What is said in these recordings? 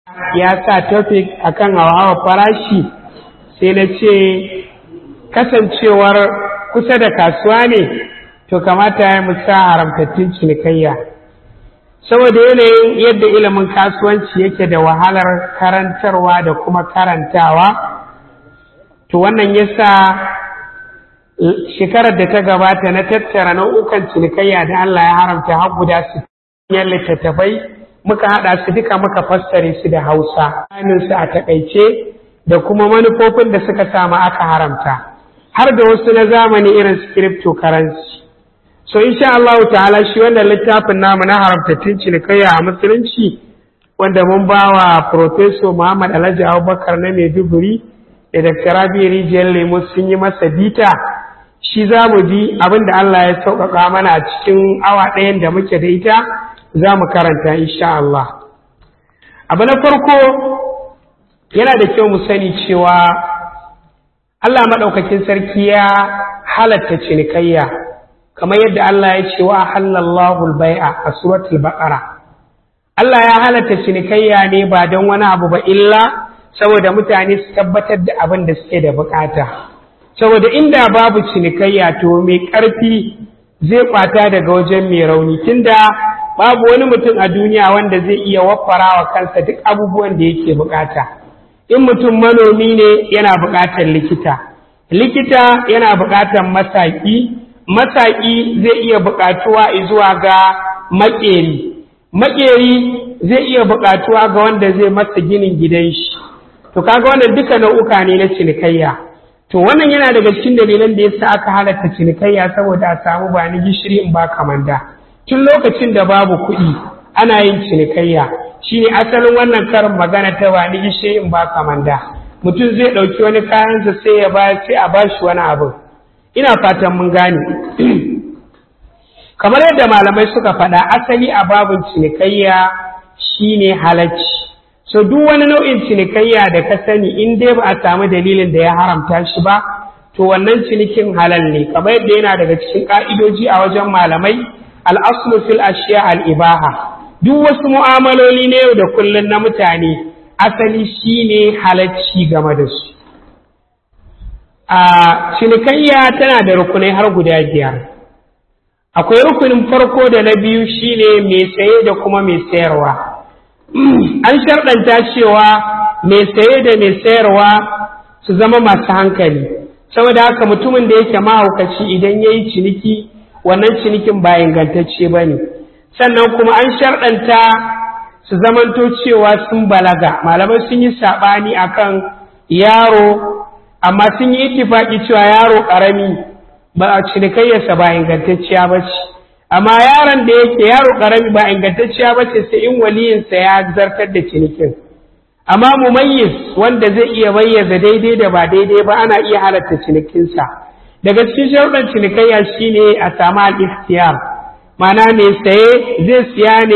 ya sa topic akan hawa farashi sai na ce kasancewar kusa da kasuwa ne to kamata ya musa haramtattun cinikayya saboda yanayin yadda ilimin kasuwanci yake da wahalar karantarwa da kuma karantawa to wannan yasa shekarar da ta gabata na tattara nau'ukan cinikayya da Allah ya haramta har guda su littattafai muka haɗa su duka muka fassare su da Hausa su a takaice da kuma manufofin da suka samu aka haramta har da wasu na zamani irin su cryptocurrency so insha Allah ta'ala shi wannan littafin namu na haramtattun cinikayya a musulunci wanda mun ba wa Professor Muhammad Alhaji Abubakar na Maiduguri da Dr. Rabi Rijiyar Lemo sun yi masa bita shi za mu ji abin da Allah ya sauƙaƙa mana a cikin awa ɗayan da muke da ita za mu karanta insha Allah. Abu na farko yana da kyau mu sani cewa Allah maɗaukakin sarki ya halatta cinikayya kamar yadda Allah ya ce wa halallahu bai'a a suratul baqara Allah ya halatta cinikayya ne ba don wani abu ba illa saboda mutane su tabbatar da abin da suke da bukata saboda inda babu cinikayya to mai ƙarfi zai kwata daga wajen mai rauni tunda babu wani mutum a duniya wanda zai iya waffara wa kansa duk abubuwan da yake bukata in mutum manomi ne yana bukatar likita likita yana bukatar masaki masaki zai iya bukatuwa zuwa ga makeri makeri zai iya bukatuwa ga wanda zai masa ginin gidan shi to kaga wannan duka nau'uka ne na cinikayya to wannan yana daga cikin dalilan da yasa aka halatta cinikayya saboda a samu ba ni gishiri in ba kamanda tun lokacin da babu kuɗi ana yin cinikayya shine asalin wannan karin magana ta ba ni gishiri in ba kamanda mutum zai ɗauki wani kayansa sai ya ba sai a bashi wani abu ina fatan mun gane kamar yadda malamai suka faɗa asali a babin cinikayya shine halacci so duk wani nau'in cinikayya da ka sani in dai ba a samu dalilin da ya haramta shi ba to wannan cinikin halal ne kamar yadda yana daga cikin ka'idoji a wajen malamai al'aslu fil ashiya al'ibaha duk wasu mu'amaloli na yau da kullum na mutane asali shine halacci game da su a cinikayya tana da rukunai har guda biyar akwai rukunin farko da na biyu shine mai saye da kuma mai sayarwa an sharɗanta cewa mai saye da mai sayarwa su zama masu hankali saboda haka mutumin da yake mahaukaci idan ya yi ciniki wannan cinikin ba ingantacce ba ne sannan kuma an sharɗanta su zamanto cewa sun balaga malamai sun yi saɓani akan yaro amma sun yi itifaki cewa yaro ƙarami ba a cinikayyarsa ba ingantacciya ba ce amma yaron da yake yaro ƙarami ba ingantacciya ba ce sai in waliyinsa ya zartar da cinikin amma mumayyiz wanda zai iya bayyaza daidai da ba daidai ba ana iya halatta cinikinsa daga cikin sharuɗan cinikayya shine a samu al-ikhtiyar ma'ana mai saye zai siya ne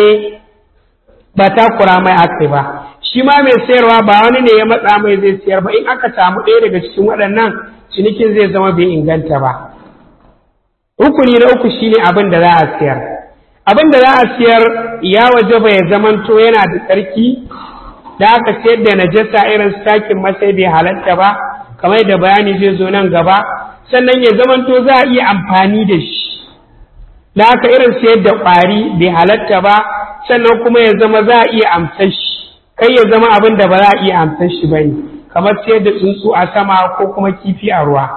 ba takura mai aka ba shi ma mai sayarwa ba wani ne ya matsa mai zai siyar ba in aka samu ɗaya daga cikin waɗannan cinikin zai zama bai inganta ba rukuni na uku shine abin da za a siyar abin da za a siyar ya waje ya zamanto yana da tsarki da aka sayar da najasa irin stakin masai bai halatta ba kamar da bayani zai zo nan gaba sannan ya zamanto za a iya amfani da shi da aka irin sayar da ƙwari bai halatta ba sannan kuma ya zama za a iya amsar shi kai ya zama abin da ba za a iya amsar shi ba ne kamar sayar da tsuntsu a sama ko kuma kifi a ruwa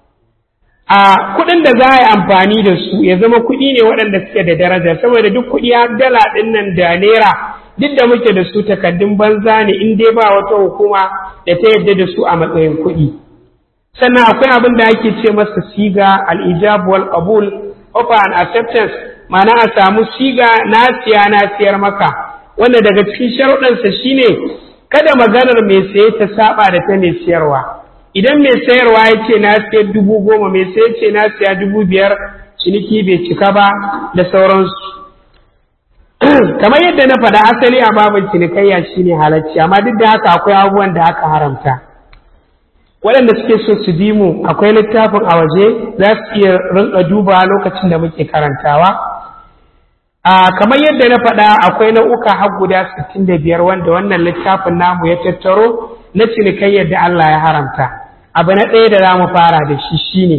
a kuɗin da za a yi amfani da su ya zama kuɗi ne waɗanda suke da daraja saboda duk kuɗi har dala ɗin nan da naira duk da muke da su takaddun banza ne in dai ba wata hukuma da ta yarda da su a matsayin kuɗi sannan akwai abin da ake ce masa siga al-ijab wal qabul offer and acceptance ma'ana a samu siga na siya na siyar maka wanda daga cikin sharuɗansa shine kada maganar mai saye ta saba da ta mai siyarwa idan mai sayarwa ya ce na siya dubu goma mai saye ce na siya dubu biyar ciniki bai cika ba da sauransu kamar yadda na faɗa asali a babin cinikayya shine halacci amma duk da haka akwai abubuwan da aka haramta waɗanda suke so su bi mu akwai littafin a waje za su iya rinka duba lokacin da muke karantawa a kamar yadda na faɗa akwai nau'uka har guda 65 wanda wannan littafin namu ya tattaro na cinikayyar da Allah ya haramta abu na ɗaya da za mu fara da shi shine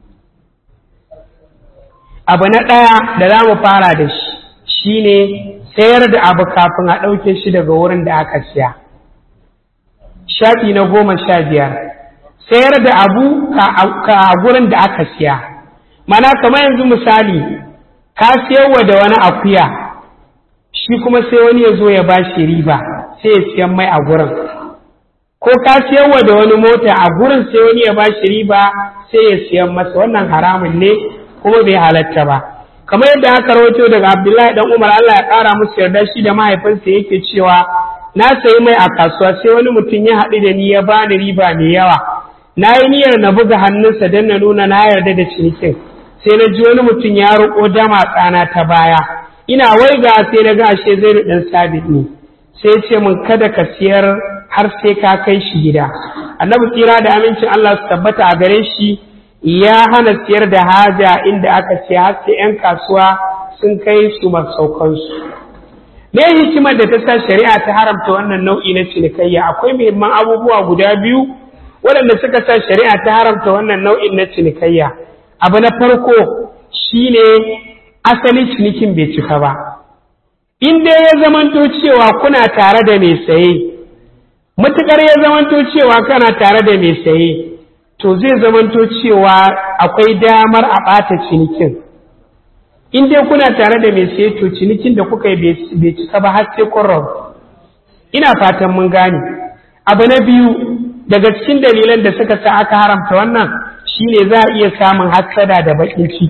abu na ɗaya da za mu fara da shi shine sayar da abu kafin a ɗauke shi daga wurin da aka siya shafi na goma sha biyar sayar da abu ka gurin da aka siya mana kamar yanzu misali ka siyarwa da wani akuya shi kuma sai wani ya zo ya ba shi riba sai ya siyan mai a gurin ko ka siyarwa da wani mota a gurin sai wani ya ba shi riba sai ya siyan masa wannan haramun ne kuma bai halatta ba kamar yadda aka rawaito daga abdullahi dan umar allah ya kara musu yarda shi da mahaifinsa yake cewa na sayi mai a kasuwa sai wani mutum ya haɗu da ni ya bani riba mai yawa na yi niyyar na buga hannunsa don na nuna na yarda da cinikin sai na ji wani mutum ya roƙo dama tsana ta baya ina waiga sai na ga ashe zai ɗan sabit ne sai ce min kada ka siyar har sai ka kai shi gida annabi tsira da amincin Allah su tabbata a gare shi ya hana siyar da haja inda aka ce har sai 'yan kasuwa sun kai su masaukansu me hikimar da ta sa shari'a ta haramta wannan nau'i na cinikayya akwai muhimman abubuwa guda biyu waɗanda suka sa shari'a ta haramta wannan nau'in na cinikayya abu na farko shine asalin cinikin bai cika ba in dai ya zamanto cewa kuna tare da mai saye matuƙar ya zamanto cewa kana tare da mai saye to zai zamanto cewa akwai damar a ɓata cinikin in dai kuna tare da mai saye to cinikin da kuka yi bai cika ba har sai kun ina fatan mun gane abu na biyu daga cikin dalilan da suka sa aka haramta wannan shine za a iya samun hassada da baƙin ciki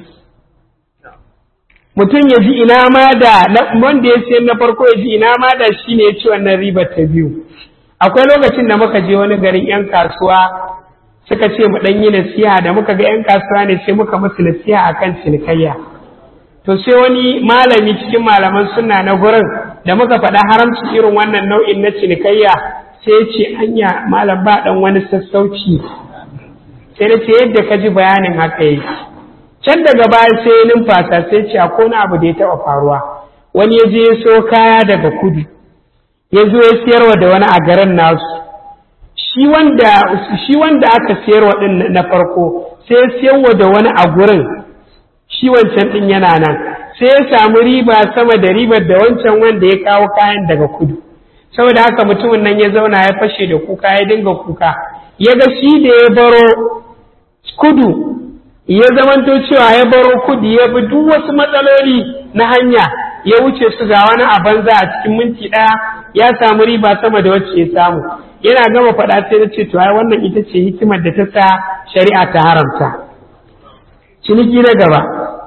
mutum ya ji ina ma da wanda ya sayi na farko ya ji ina ma da shine ya ci wannan ribar ta biyu akwai lokacin da muka je wani garin 'yan kasuwa suka ce mu ɗan yi nasiha da muka ga 'yan kasuwa ne sai muka musu nasiha akan cinikayya to sai wani malami cikin malaman suna na gurin da muka faɗa haramci irin wannan nau'in na cinikayya sai ya ce anya malam ba ɗan wani sassauci sai na ce yadda ka ji bayanin haka yake can daga baya sai ya numfasa sai ce akwai wani abu da ya taɓa faruwa wani ya je ya so kaya daga kudu ya zo ya siyarwa da wani a garin nasu shi wanda aka siyarwa ɗin na farko sai ya siyarwa da wani a gurin shi wancan ɗin yana nan sai ya samu riba sama da ribar da wancan wanda ya kawo kayan daga kudu saboda haka mutumin nan ya zauna ya fashe da kuka ya dinga kuka ya ga shi da ya baro kudu ya zamanto cewa ya baro kudu ya bi duk wasu matsaloli na hanya ya wuce su ga wani a banza a cikin minti ɗaya ya samu riba sama da wacce ya samu yana gama faɗa sai na ce to ai wannan ita ce hikimar da ta sa shari'a ta haramta ciniki na gaba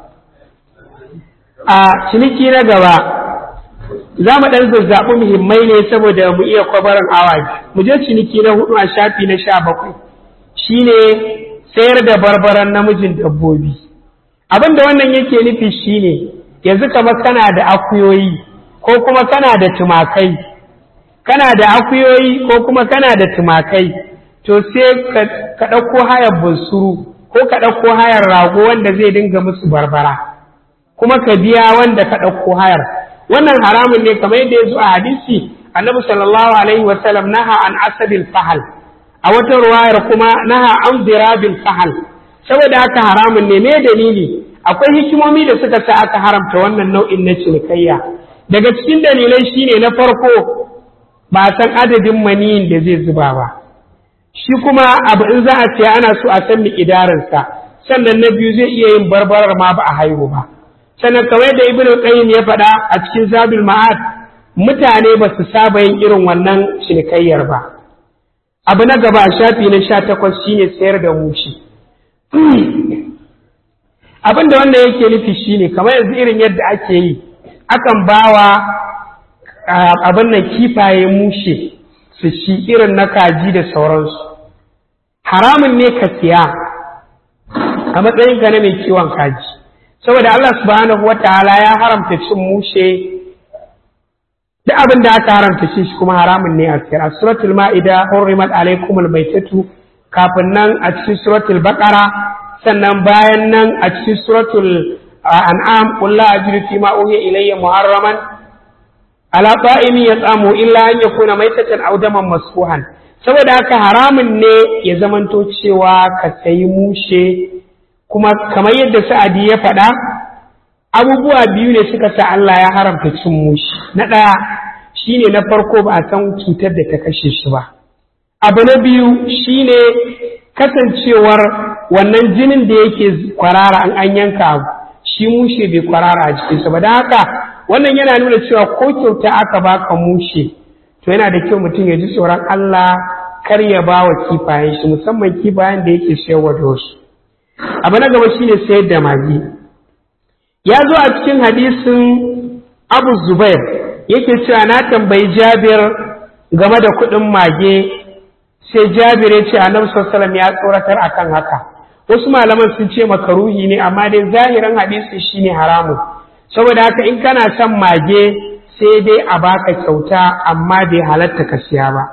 a ciniki na gaba za mu ɗan zazzaɓi muhimmai ne saboda mu iya kwabarin awa mu je ciniki na hudu a shafi na sha bakwai shine sayar da barbaran namijin dabbobi abin da wannan yake nufi shine yanzu kamar kana da akuyoyi ko kuma kana da tumakai kana da akuyoyi ko kuma kana da tumakai to sai ka ɗauko hayar bunsuru ko ka ɗauko hayar rago wanda zai dinga musu barbara kuma ka biya wanda ka ɗauko hayar wannan haramun ne kamar yadda ya zo a hadisi annabi sallallahu alaihi wasallam naha an asabil fahal a wata ruwayar kuma naha an dirabil fahal saboda haka haramun ne me dalili akwai hikimomi da suka sa aka haramta wannan nau'in na cinikayya daga cikin dalilai shine na farko ba san adadin maniyin da zai zuba ba shi kuma abu in za a siya ana so a san miƙidarinsa sannan na biyu zai iya yin barbarar ma ba a haihu ba sannan kamar da ibnu qayyim ya faɗa a cikin zabil ma'ad mutane ba su saba yin irin wannan cinikayyar ba abu na gaba a shafi na sha takwas shine sayar da mushi abin da wanda yake nufi shine kamar yanzu irin yadda ake yi akan bawa abin nan kifaye mushe su ci irin na kaji da sauransu haramun ne ka siya a matsayinka na mai kiwon kaji saboda Allah subhanahu wataala ya haramta cin mushe duk abin da aka haramta shi kuma haramun ne a siyar a suratul ma'ida hurrimat alaikumul maitatu kafin nan a cikin suratul baqara sannan bayan nan a cikin suratul an'am qul la ajidu fi ma uhiya ilayya muharraman ala ta'imin yat'amu illa an yakuna maitatan aw daman masfuhan saboda haka haramun ne ya zamanto cewa ka sayi mushe kuma kamar yadda sa'adi ya faɗa abubuwa biyu ne suka sa Allah ya haramta cin mushe na ɗaya shine na farko ba a san cutar da ta kashe shi ba abu na biyu shine kasancewar wannan jinin da yake kwarara an an yanka abu shi mushe bai kwarara a jikinsa ba don haka wannan yana nuna cewa ko kyauta aka baka mushe to yana da kyau mutum ya ji tsoron Allah kar ya ba wa kifayen shi musamman kifayen da yake sayarwa da wasu abu na gaba shine sayar da magi ya zo a cikin hadisin abu zubair yake cewa na tambayi jabir game da kuɗin mage sai jabir ya ce annabi sallallahu ya tsoratar akan haka wasu malaman sun ce makaruhi ne amma dai zahirin hadisi shine haramun saboda haka in kana son mage sai dai a baka kyauta amma bai halatta ka siya ba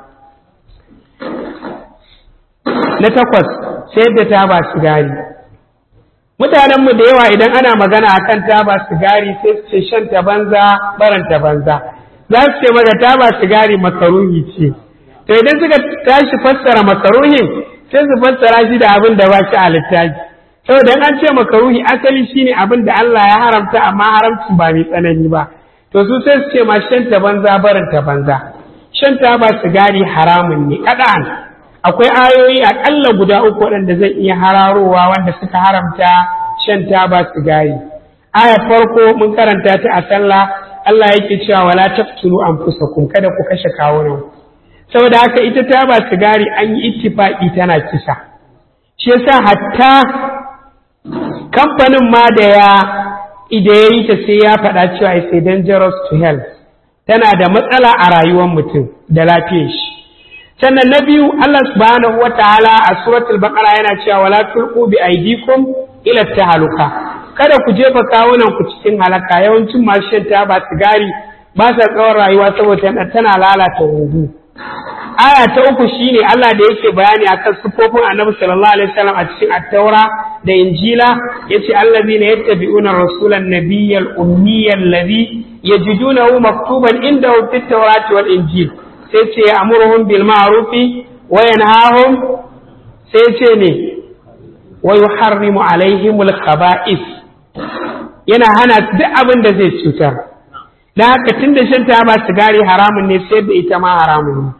na takwas sayar da taba sigari mutanenmu da yawa idan ana magana akan taba sigari sai su ce shan ta banza baranta banza za su ce maka taba sigari makaruhi ce to idan suka tashi fassara makaruhin sai su fassara shi da abin da ba shi a littafi saboda an ce makaruhi asali shine abin da Allah ya haramta amma haramcin ba mai tsanani ba to su sai su ce ma shan ta banza barin ta banza shan ta ba sigari haramun ne kada'an akwai ayoyi akalla guda uku waɗanda zan iya hararowa wanda suka haramta shan ta ba sigari aya farko mun karanta ta a sallah Allah yake cewa wala taqtulu anfusakum kada ku kashe kawunan saboda haka ita ta ba sigari an yi ittifaqi tana kisa shi yasa hatta kamfanin ma da ya ida ya yi ta sai ya faɗa cewa is a dangerous to health tana da matsala a rayuwar mutum da lafiyar shi sannan na biyu Allah subhanahu wa ta'ala a suratul baqara yana cewa wala tulqu bi aydikum ila tahaluka kada ku jefa kawunan ku cikin halaka yawancin masu shan taba sigari ba sa tsawon rayuwa saboda tana lalata huhu aya ta uku shine Allah da yake bayani akan sifofin Annabi sallallahu alaihi wasallam a cikin at-Taura da Injila yace allazina yattabi'una rasulan nabiyyal ummiyyal ladhi yajidunahu maktuban indahu fit tawrati wal injil sai ce ya'muruhum bil ma'rufi wa yanhahum sai ce ne wa yuharrimu alaihimul khaba'is yana hana duk abin da zai cutar dan haka tunda shan taba sigari haramun ne sai da ita ma haramun ne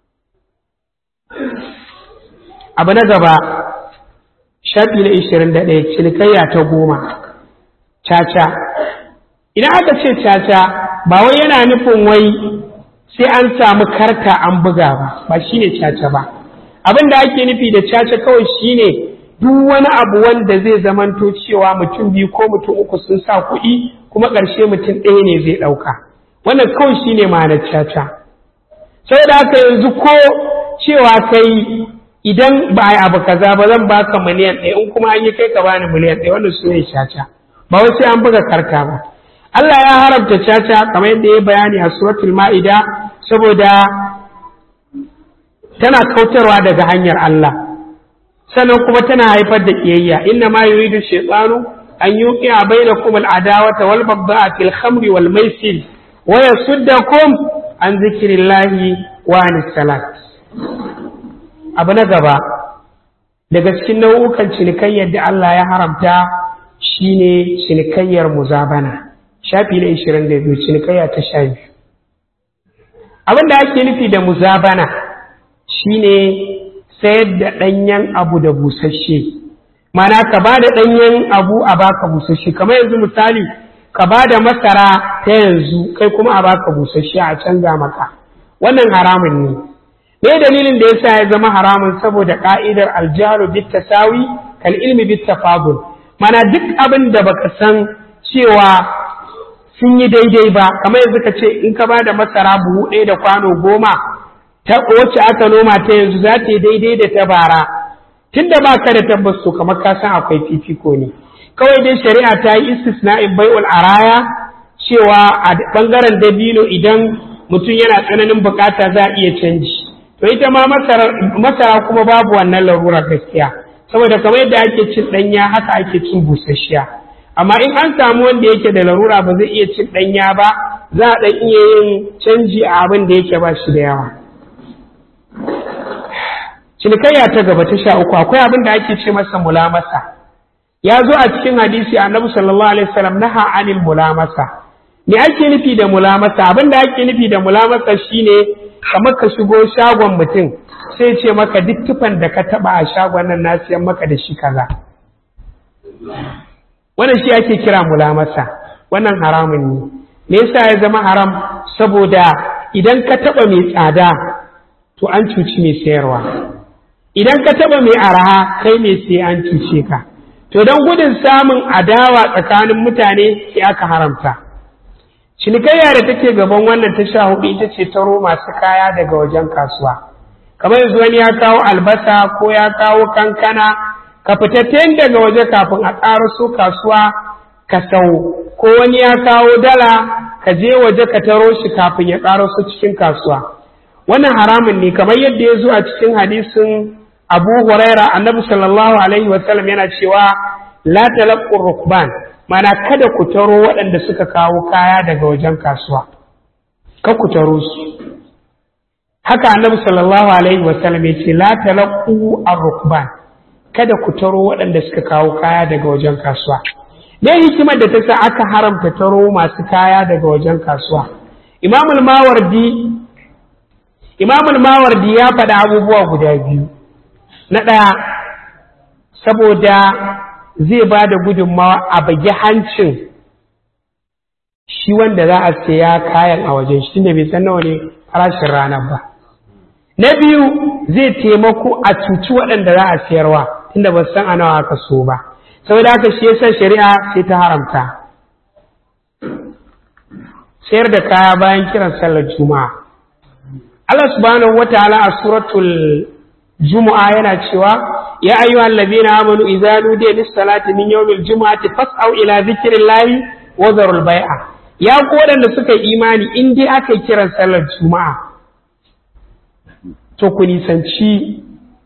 abu na gaba shafi na ishirin da ɗaya cinikayya ta goma caca idan aka ce caca ba wai yana nufin wai sai an samu karta an buga ba ba shine caca ba abin da ake nufi da caca kawai shine duk wani abu wanda zai zamanto cewa mutum biyu ko mutum uku sun sa kuɗi kuma ƙarshe mutum ɗaya ne zai ɗauka wannan kawai shine ma'anar caca saboda haka yanzu ko cewa kai idan ba a abu kaza ba zan baka miliyan ɗaya in kuma an yi kai ka bani miliyan ɗaya wannan su ne caca ba wai sai an buga karta ba Allah ya haramta caca kamar yadda ya bayani a suratul ma'ida saboda tana kautarwa daga hanyar Allah sannan kuma tana haifar da kiyayya inna ma yuridu shaytanu an yuqi'a bainakum al-adawata wal baghdha'a fil khamri wal maisir wa yasuddakum an zikrillahi wa anis salat abu na gaba daga cikin nau'ukan cinikayyar da Allah ya haramta shine cinikayyar muzabana shafi na 22 cinikayya ta sha biyu abin da ake nufi da muzabana shine sayar da ɗanyen abu da busasshe mana ka ba da ɗanyen abu a baka busasshe kamar yanzu misali ka ba da masara ta yanzu kai kuma a baka busasshe a canza maka wannan haramun ne me dalilin da yasa ya zama haramun saboda ka'idar aljaru bit tasawi kal ilmi bit tafadul mana duk abin da baka san cewa sun yi daidai ba kamar yanzu ka ce in ka ba da masara buhu ɗaya da kwano goma ta wacce aka noma ta yanzu za ta yi daidai da ta bara tun da ba ka da tabbas to kamar ka san akwai fifiko ne kawai dai shari'a ta yi istisna'in bai'ul araya cewa a bangaren dabino idan mutum yana tsananin bukata za a iya canji to ita ma masara kuma babu wannan larura gaskiya saboda kamar yadda ake cin ɗanya haka ake cin busasshiya amma in an samu wanda yake da larura ba zai iya cin ɗanya ba za a ɗan iya yin canji a abin da yake ba shi da yawa cinikayya ta gaba ta sha uku akwai abin da ake ce masa mulamasa ya zo a cikin hadisi annabi sallallahu alaihi wasallam naha anil mulamasa me ake nufi da mulamasa abin da ake nufi da mulamasa shine kamar ka shigo shagon mutum sai ce maka duk tufan da ka taba a shagon nan na siyan maka da shi kaza wannan shi ake kira mulamasa wannan haramun ne me yasa ya zama haram saboda idan ka taba mai tsada to an cuci mai sayarwa idan ka taba mai araha kai mai sai an cuce ka to don gudun samun adawa tsakanin mutane sai aka haramta cinikayya da take gaban wannan ta sha hudu ita ce taro masu kaya daga wajen kasuwa kamar yanzu wani ya kawo albasa ko ya kawo kankana ka fita daga waje kafin a ƙaraso kasuwa ka sau ko wani ya kawo dala ka je waje ka taro shi kafin ya ƙaraso cikin kasuwa wannan haramun ne kamar yadda ya zo a cikin hadisin abu huraira annabi sallallahu alaihi wasallam yana cewa la talaqqu rukban mana kada ku taro waɗanda suka kawo kaya daga wajen kasuwa ka ku taro su haka annabi sallallahu alaihi wasallam ya ce la talaqqu ar-rukban kada ku taro waɗanda suka kawo kaya daga wajen kasuwa me hikimar da ta sa aka haramta taro masu kaya daga wajen kasuwa imamul mawardi imamul mawardi ya faɗa abubuwa guda biyu na ɗaya saboda zai ba da gudunmawa a bagi hancin shi wanda za a saya kayan a wajen shi tunda bai san nawa ne farashin ranar ba na biyu zai taimako a cuci waɗanda za a sayarwa tunda ba san a nawa aka so ba saboda haka shi yasa shari'a sai ta haramta sayar da kaya bayan kiran sallar juma'a Allah subhanahu wataala a suratul juma'a yana cewa ya ayyuhal ladina amanu idza nudiya lis salati min yawmil jumu'ati fas'au ila dhikrillahi wa dharul bai'a ya ku waɗanda suka yi imani in dai aka yi kiran sallar juma'a to ku nisanci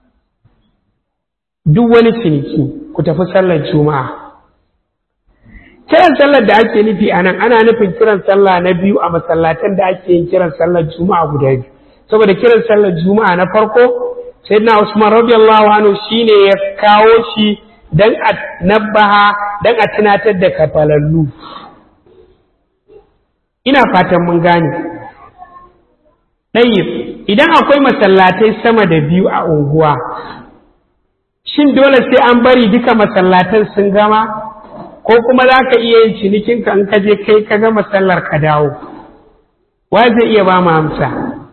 duk wani ciniki ku tafi sallar juma'a kiran sallar da ake nufi a nan ana nufin kiran sallah na biyu a masallatan da ake yin kiran sallar juma'a guda biyu saboda kiran sallar juma'a na farko sayyidina usman radiyallahu anhu shine ya kawo shi dan a nabbaha dan a tunatar da kafalallu ina fatan mun gane ɗayyib idan akwai masallatai sama da biyu a unguwa shin dole sai an bari duka masallatan sun gama ko kuma za ka iya yin cinikinka in ka je kai ka gama sallar ka dawo wa zai iya ba mu amsa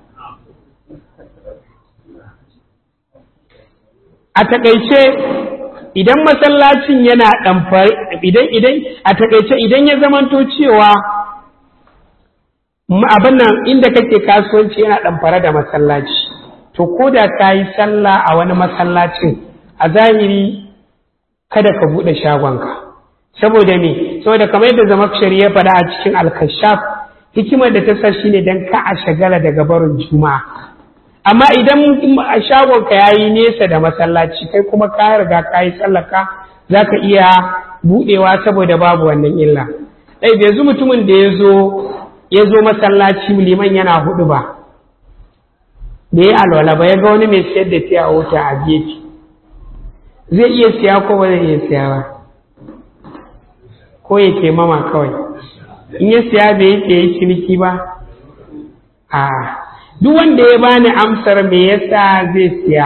a takaice idan masallacin yana ɗamfare idan idan a takaice idan ya zamanto cewa abin nan inda kake kasuwanci yana ɗamfare da masallaci to ko da ka yi sallah a wani masallacin a zahiri kada ka buɗe shagonka saboda me saboda kamar yadda zamakshari ya faɗa a cikin alkashaf hikimar da ta sa shi ne don ka a shagala daga barin juma'a amma idan shagonka ya yi nesa da masallaci kai kuma ka riga ka yi tsallaka za ka iya buɗewa saboda babu wannan illa ɗai yanzu mutumin da ya zo ya zo masallaci liman yana hudu ba da ya alwala ba ya ga wani mai siyar da fiya wuta a gefe zai iya siya ko ba zai iya siya ba ko ya ke mama kawai in ya siya bai yi yi ciniki ba a duk wanda ya bani amsar me yasa zai siya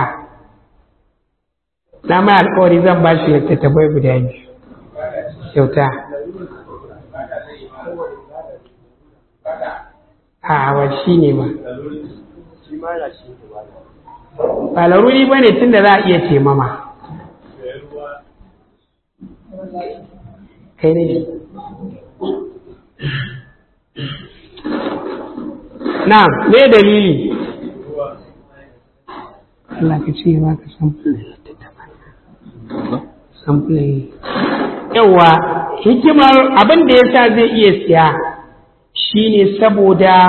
na mai alkawari zan ba shi littattafai guda biyu kyauta a wa shi ne ma ba laruri ba ne tun da za a iya taimama kai ne na me dalili Allah ka ce ba ka samfule yawa hikimar abin da ya sa zai iya siya shine saboda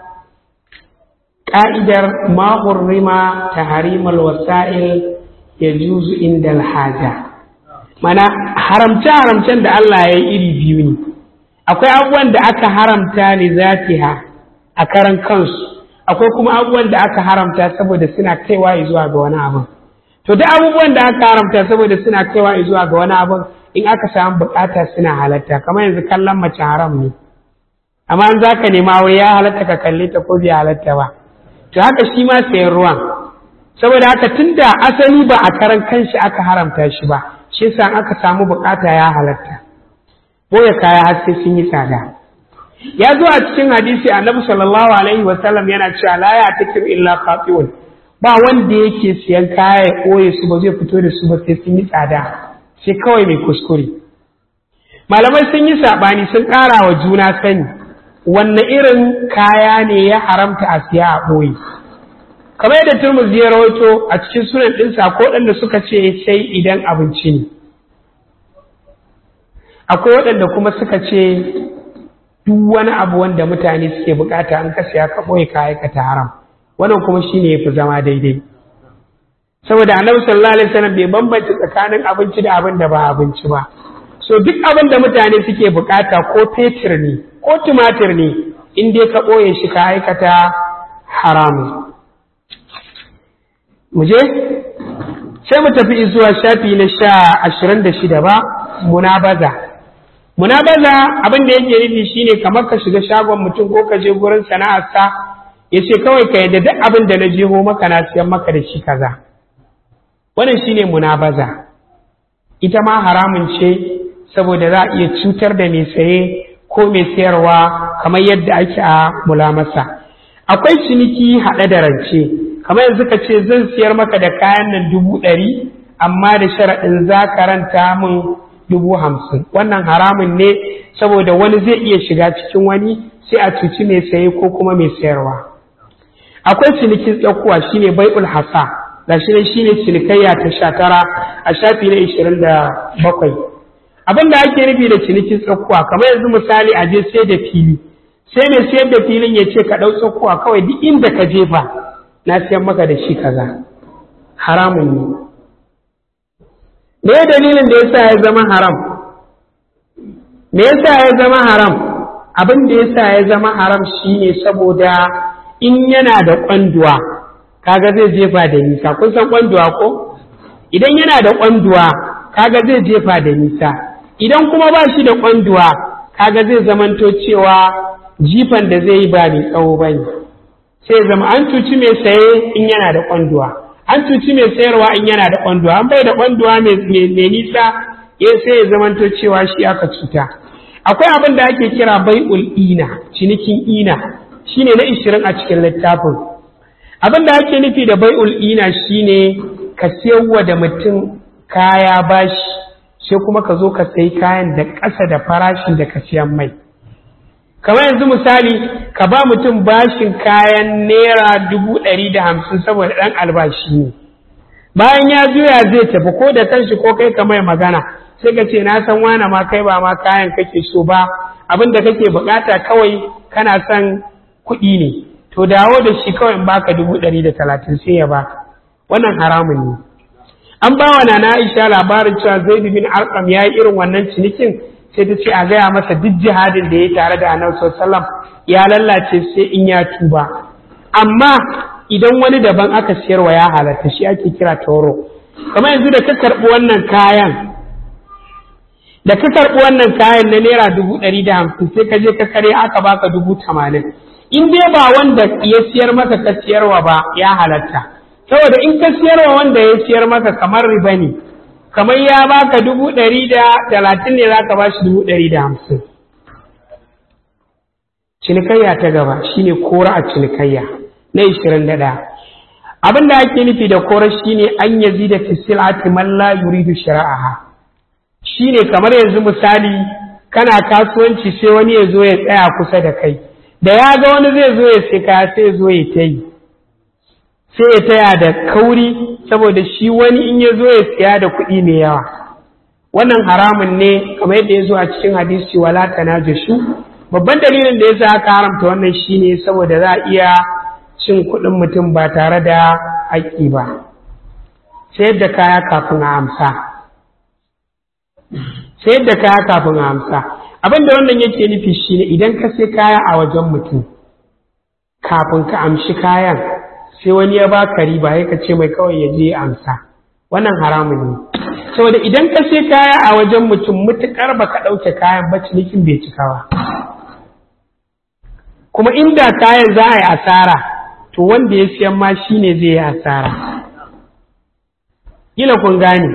ƙa'idar mahurrima ta harimal wasa'il ya juzu inda alhaja mana haramce-haramcen da Allah ya yi iri biyu ne akwai abubuwan da aka haramta ne zatiha a karan kansu akwai kuma abubuwan da aka haramta saboda suna kaiwa zuwa ga wani abin to duk abubuwan da aka haramta saboda suna kaiwa zuwa ga wani abin in aka samu bukata suna halatta kamar yanzu kallon mace haram ne amma in za ka nema wai ya halatta ka kalle ta ko bai halatta ba to haka shi ma sayan ruwan saboda haka tunda asali ba a karan kanshi aka haramta shi ba shi yasa aka samu bukata ya halatta boye kaya har sai sun yi tsada ya zo a cikin hadisi annabi sallallahu alaihi wa sallam yana cewa la ya takir illa qati'un ba wanda yake siyan kaya ya koye su ba zai fito da su ba sai sun yi tsada sai kawai mai kuskure malamai sun yi sabani sun ƙara wa juna sani wanne irin kaya ne ya haramta a siya a ɓoye kamar yadda turmus ya rawaito a cikin sunan ɗinsa ko waɗanda suka ce sai idan abinci ne akwai waɗanda kuma suka ce duk wani abu wanda mutane suke bukata an ka siya ka ɓoye ka aikata haram wannan kuma shine yafi zama daidai saboda annabi sallallahu alaihi wasallam bai bambanta tsakanin abinci da abin da ba abinci ba so duk abin da mutane suke bukata ko fetur ne ko tumatir ne in dai ka ɓoye shi ka aikata haramu mu je sai mu tafi zuwa shafi na sha ashirin da shida ba munabaza munabaza abin da yake nufi shine kamar ka shiga shagon mutum ko ka je gurin sana'arsa ya ce kawai ka yadda duk abin da na jeho maka na siyan maka da shi kaza wannan shine munabaza ita ma haramun ce saboda za a iya cutar da mai saye ko mai sayarwa kamar yadda ake a mulamasa akwai ciniki haɗe da rance kamar yanzu ka ce zan siyar maka da kayan nan dubu ɗari amma da sharaɗin za ka ranta min dubu hamsin wannan haramun ne saboda wani zai iya shiga cikin wani sai a cuci mai saye ko kuma mai sayarwa akwai cinikin tsakuwa shine bai'ul hasa ga shi ne shine cinikayya ta sha tara a shafi na ishirin da bakwai abin da ake nufi da cinikin tsakuwa kamar yanzu misali a je sai da fili sai mai sayar da filin ya ce ka ɗau tsakuwa kawai duk inda ka jefa na siyan maka da shi kaza haramun ne me dalilin da yasa ya zama haram me yasa ya zama haram abin da yasa ya zama haram shine saboda in yana da kwanduwa kaga zai jefa da nisa kun san kwanduwa ko idan yana da kwanduwa kaga zai jefa da nisa idan kuma ba shi da kwanduwa kaga zai zamanto cewa jifan da zai yi ba mai tsawo ba ne sai zama an cuci mai saye in yana da kwanduwa an cuci mai sayarwa in yana da kwanduwa an bai da kwanduwa mai nisa ya sai ya zamanto cewa shi aka cuta akwai abin da ake kira bai'ul ina cinikin ina shine na ishirin a cikin littafin abin da ake nufi da bai'ul ina shine ka siyarwa da mutum kaya bashi sai kuma ka zo ka sayi kayan da ƙasa da farashin da ka siyan mai kamar yanzu misali ka ba mutum bashin kayan naira dubu ɗari da hamsin saboda ɗan albashi ne bayan ya juya zai tafi ko da kanshi ko kai ka mai magana sai ka ce na san wane ma kai ba ma kayan kake so ba abin da kake bukata kawai kana son kuɗi ne to dawo da shi kawai in baka dubu ɗari da talatin sai ya baka wannan haramun ne an ba wa nana Aisha labarin cewa Zaid bin Arqam ya yi irin wannan cinikin sai ta ce a gaya masa duk jihadin da ya yi tare da Annabi sallallahu ya lallace sai in ya tuba amma idan wani daban aka siyarwa ya halatta shi ake kira toro kamar yanzu da ka karɓi wannan kayan da ka karɓi wannan kayan na naira dubu ɗari da hamsin sai ka je ka kare aka baka dubu tamanin in dai ba wanda ya siyar maka ka siyarwa ba ya halatta saboda in ka siyarwa wanda ya siyar maka kamar riba ne kamar ya baka dubu ɗari da talatin ne za ka ba shi dubu ɗari da hamsin cinikayya ta gaba shine kora a cinikayya na ishirin da ɗaya abin da ake nufi da kora shine an yazi da fisilati man la yuridu shari'aha shine kamar yanzu misali kana kasuwanci sai wani ya zo ya tsaya kusa da kai da ya ga wani zai zo ya sai kaya sai ya zo ya ta yi sai ya taya da kauri saboda shi wani in ya zo ya siya da kuɗi mai yawa wannan haramun ne kamar yadda ya zo a cikin hadisi wala tanajashu babban dalilin da yasa aka haramta wannan shine saboda za a iya cin kuɗin mutum ba tare da haƙƙi ba sayar da kaya kafin a amsa sayar da kaya kafin a amsa abin da wannan yake nufi shine idan ka sai kaya a wajen mutum kafin ka amshi kayan sai wani ya baka riba ya ka ce mai kawai ya je amsa wannan haramun ne saboda idan ka sai kaya a wajen mutum mutukar baka ɗauke kayan ba cinikin bai cika ba kuma inda kayan za a yi asara to wanda ya siyan ma shine zai yi asara kila kun gane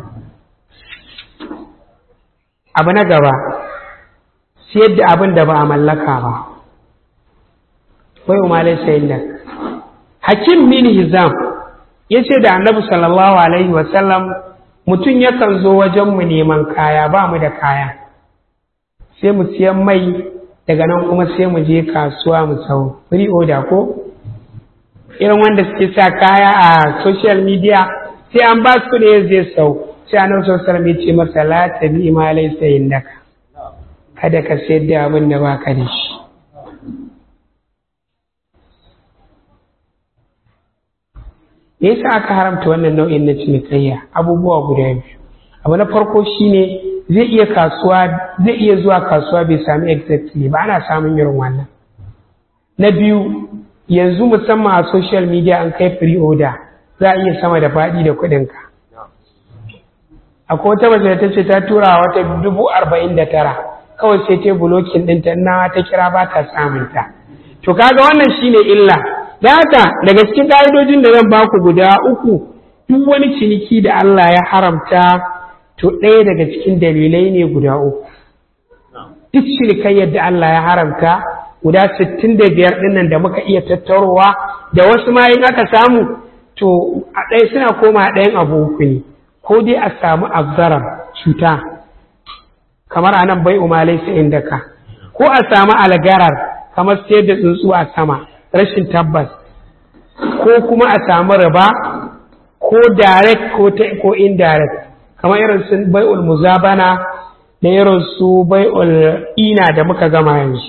abu na gaba siyar da abin da ba a mallaka ba wai umarai sayin da hakim min hizam ya ce da annabi sallallahu alaihi wasallam mutum yakan zo wajenmu neman kaya ba mu da kaya sai mu siyan mai daga nan kuma sai mu je kasuwa mu sau free order ko irin wanda suke sa kaya a social media sai an ba su ne zai sau sai annabi sallallahu alaihi wasallam ya ce masa la tabi ma laysa indaka kada ka sayar da abin da baka da shi me yasa aka haramta wannan nau'in na cinikayya abubuwa guda biyu abu na farko shine zai iya kasuwa zai iya zuwa kasuwa bai sami exactly ba ana samun irin wannan na biyu yanzu musamman a social media an kai free order za a iya sama da faɗi da kuɗinka akwai wata mace da ta ce ta tura wata dubu arba'in da tara kawai sai ta bulokin ɗinta na ta kira ba ta samunta to kaga wannan shine illa da haka daga cikin ƙa'idojin da zan baku guda uku duk wani ciniki da Allah ya haramta to ɗaya daga cikin dalilai ne guda uku duk cinikayyar da Allah ya haramta guda sittin da biyar ɗinnan da muka iya tattarowa da wasu ma in aka samu to a ɗaya suna koma ɗayan abu uku ne ko dai a samu abzarar cuta kamar a nan bai umalai su inda ka ko a samu algarar kamar sayar da tsuntsu a sama rashin tabbas ko kuma a samu riba ko direct ko, ko indirect kamar irin su bai'ul muzabana da irin su bai'ul ina da muka gama yanzu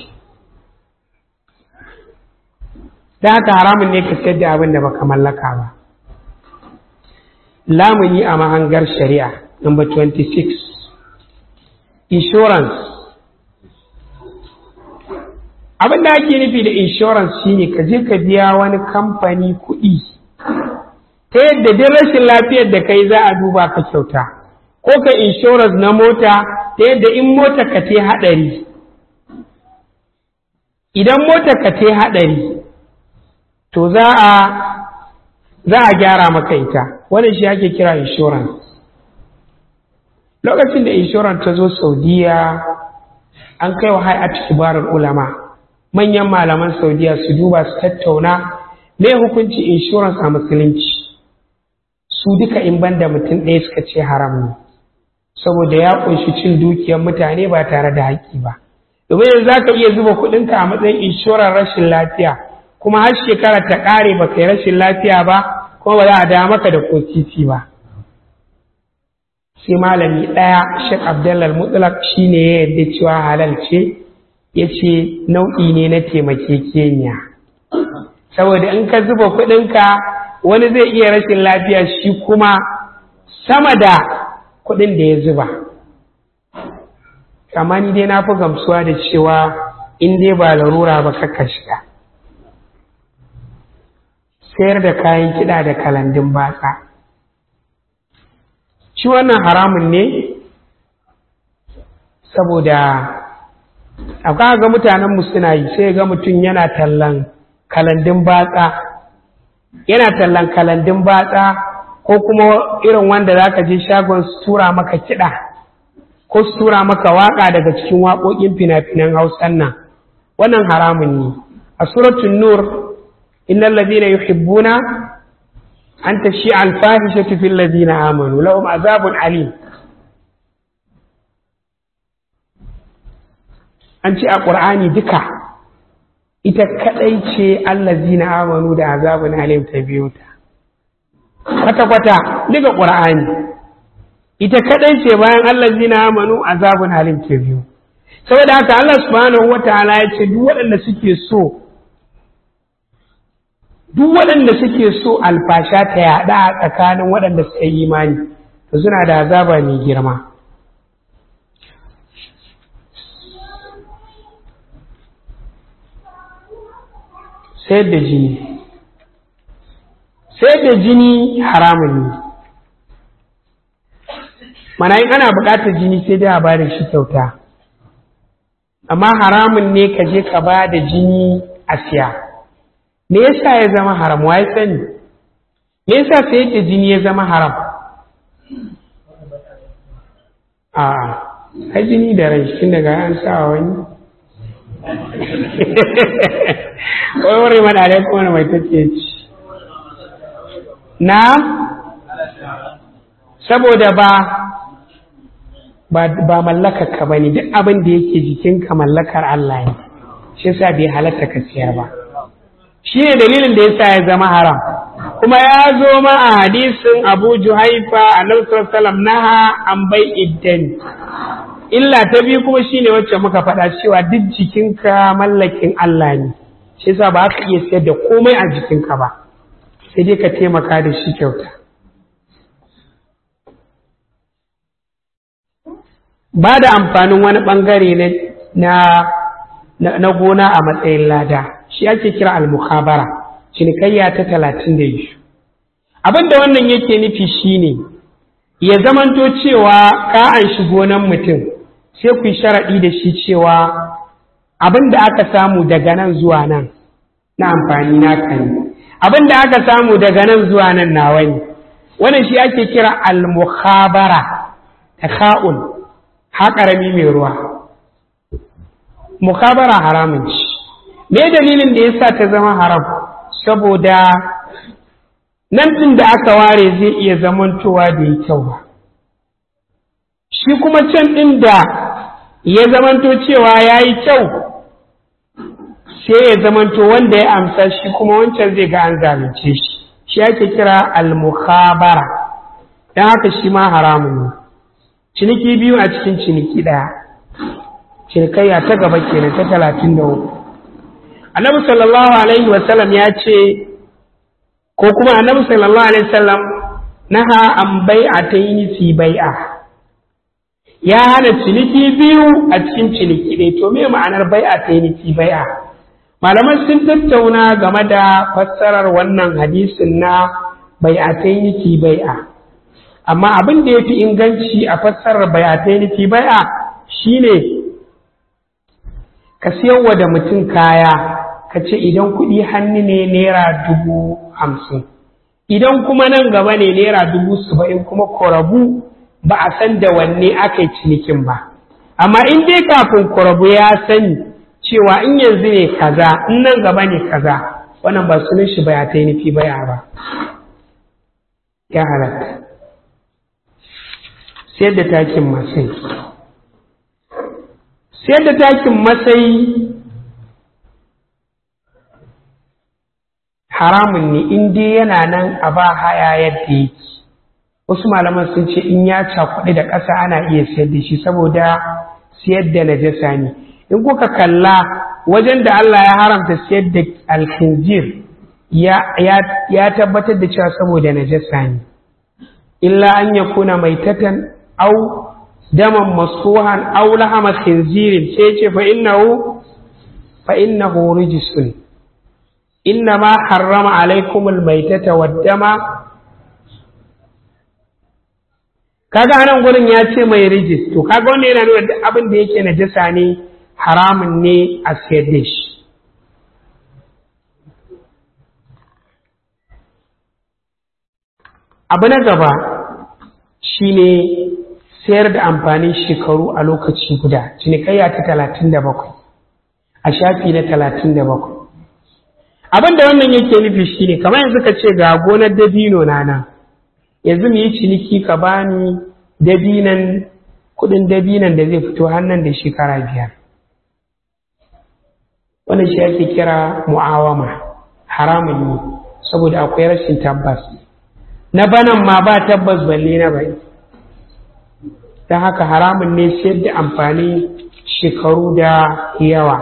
da haka haramun ne ka sayar da abin da baka mallaka ba lamuni a mahangar shari'a number 26 insurance abin da ake nufi da insurance shine ka je ka biya wani kamfani kuɗi ta yadda duk rashin lafiyar da kai za a duba ka kyauta ko ka insurance na mota ta yadda in mota ka te haɗari idan mota ka te haɗari to za a za a gyara maka ita wannan shi ake kira insurance lokacin da insurance ta zo saudiya an kai wa hay'at kibarar ulama manyan malaman saudiya su duba su tattauna me hukunci insurance a musulunci su duka in banda mutum ɗaya suka ce haram ne saboda ya ƙunshi cin dukiyar mutane ba tare da haƙƙi ba domin yanzu za ka iya zuba kuɗinka a matsayin inshorar rashin lafiya kuma har shekara ta ƙare ba kai rashin lafiya ba kuma ba za a da maka da ko titi ba sai malami ɗaya shek abdullal mutlak shine ya yarda cewa halal ce ya ce nau'i ne na taimakekeniya saboda in ka zuba kuɗinka wani zai iya rashin lafiya shi kuma sama da kuɗin da ya zuba amma ni dai na fi gamsuwa da cewa in dai ba larura ba kakka shiga sayar da kayan kiɗa da kalandun batsa shi wannan haramun ne saboda akwai ga mutanenmu suna yi sai ga mutum yana tallan kalandun batsa yana tallan kalandun batsa ko kuma irin wanda za ka je shagon su tura maka kiɗa ko su tura maka waƙa daga cikin waƙoƙin fina-finan hausan nan wannan haramun ne a suratun nur innal ladina yuhibbuna an tashi alfahishatu fil ladina amanu lahum azabun alim an ce a ƙur'ani duka ita kaɗai ce allazina amanu da azabun alim ta biyu ta kwata-kwata duka ƙur'ani ita kaɗai ce bayan allazina amanu azabun alim ta biyu saboda haka Allah subhanahu wa ta'ala ya ce duk waɗanda suke so duk waɗanda suke so alfasha ta yaɗa a tsakanin waɗanda suka yi imani to suna da azaba mai girma sayar da jini sayar da jini haramun ne mana in ana buƙatar jini sai dai a ba da shi kyauta amma haramun ne ka je ka ba da jini a siya me yasa ya zama haram wa ya sani me yasa sayar da jini ya zama haram a ai jini da rai tun daga an sa wani wai wuri mana da kuma mai take ci na saboda ba ba mallakar ka bane duk abin da yake jikinka mallakar Allah ne shi yasa bai halatta ka siyar ba shi ne dalilin da yasa ya zama haram kuma ya zo ma a hadisin Abu Juhaifa annabi sallallahu alaihi wasallam naha an bai iddan illa ta biyu kuma shine wacce muka faɗa cewa duk jikinka mallakin Allah ne shi yasa ba ka iya sayar da komai a jikinka ba sai dai ka taimaka da shi kyauta ba da amfanin wani ɓangare na, na, gona a matsayin lada shi ake kira al-mukhabara cinikayya ta talatin da biyu abin da wannan yake nufi shine ya zamanto cewa ka an shi gonan mutum sai ku yi sharaɗi da shi cewa abin da aka samu daga nan zuwa nan na amfani naka ne abin da aka samu daga nan zuwa nan nawa ne wannan shi ake kira al-mukhabara takha'ul haƙarami mai ruwa mukhabara haramun ci me dalilin da yasa ta zama haram saboda nan ɗin da aka ware zai iya zamantowa da yi kyau ba shi kuma can ɗin da ya zamanto cewa ya yi kyau sai ya zamanto wanda ya amsa shi kuma wancan zai ga an zalunce shi shi ake kira al-mukhabara don haka shi ma haramun ne ciniki biyu a cikin ciniki ɗaya cinikayya ta gaba kenan ta talatin da uku annabi sallallahu alaihi wasallam ya ce ko kuma annabi sallallahu alaihi wasallam naha an bai'ataini fi bai'a ya hana ciniki biyu a cikin ciniki ɗaya to me ma'anar bai'ataini fi bai'a malaman sun tattauna game da fassarar wannan hadisin na bai'ataini fi bai'a amma abin da yafi inganci a fassarar bai'ataini fi bai'a shine ka siyarwa da mutum kaya ka ce idan kuɗi hannu ne naira dubu hamsin idan kuma nan gaba ne naira dubu saba'in kuma korabu ba a san da wanne aka yi cinikin ba amma in dai kafin korabu ya sani cewa in yanzu ne kaza in nan gaba ne kaza wannan ba sunan shi baya ta yi nufi baya ba ya halatta sayar da takin masai sayar da takin masai haramun ne in dai yana nan a ba haya yadda yake wasu malaman sun ce in ya cakuɗi da ƙasa ana iya sayar da shi saboda siyar da najasa ne in kuka kalla wajen da Allah ya haramta siyar da alkhinzir ya tabbatar da cewa saboda najasa ne illa an ya kuna mai tatan au daman masuhan au lahama khinzirin sai ce fa innahu fa innahu rijsun inna ma harrama alaikumul maitata waddama kaga anan gurin ya ce mai rijis to kaga wannan yana nuna duk abin da yake najasa ne haramun ne a sayar da shi abu na gaba shine sayar da amfanin shekaru a lokaci guda cinikayya ta talatin da bakwai a shafi na talatin da bakwai abin da wannan yake nufi shine kamar yanzu ka ce ga gonar dabino na nan yanzu mu yi ciniki ka bani dabinan kudin dabinan da zai fito hannun da shekara biyar wannan shi ake kira mu'awama haramun ne saboda akwai rashin tabbas na banan ma ba tabbas balle na bai don haka haramun ne sayar da amfani shekaru da yawa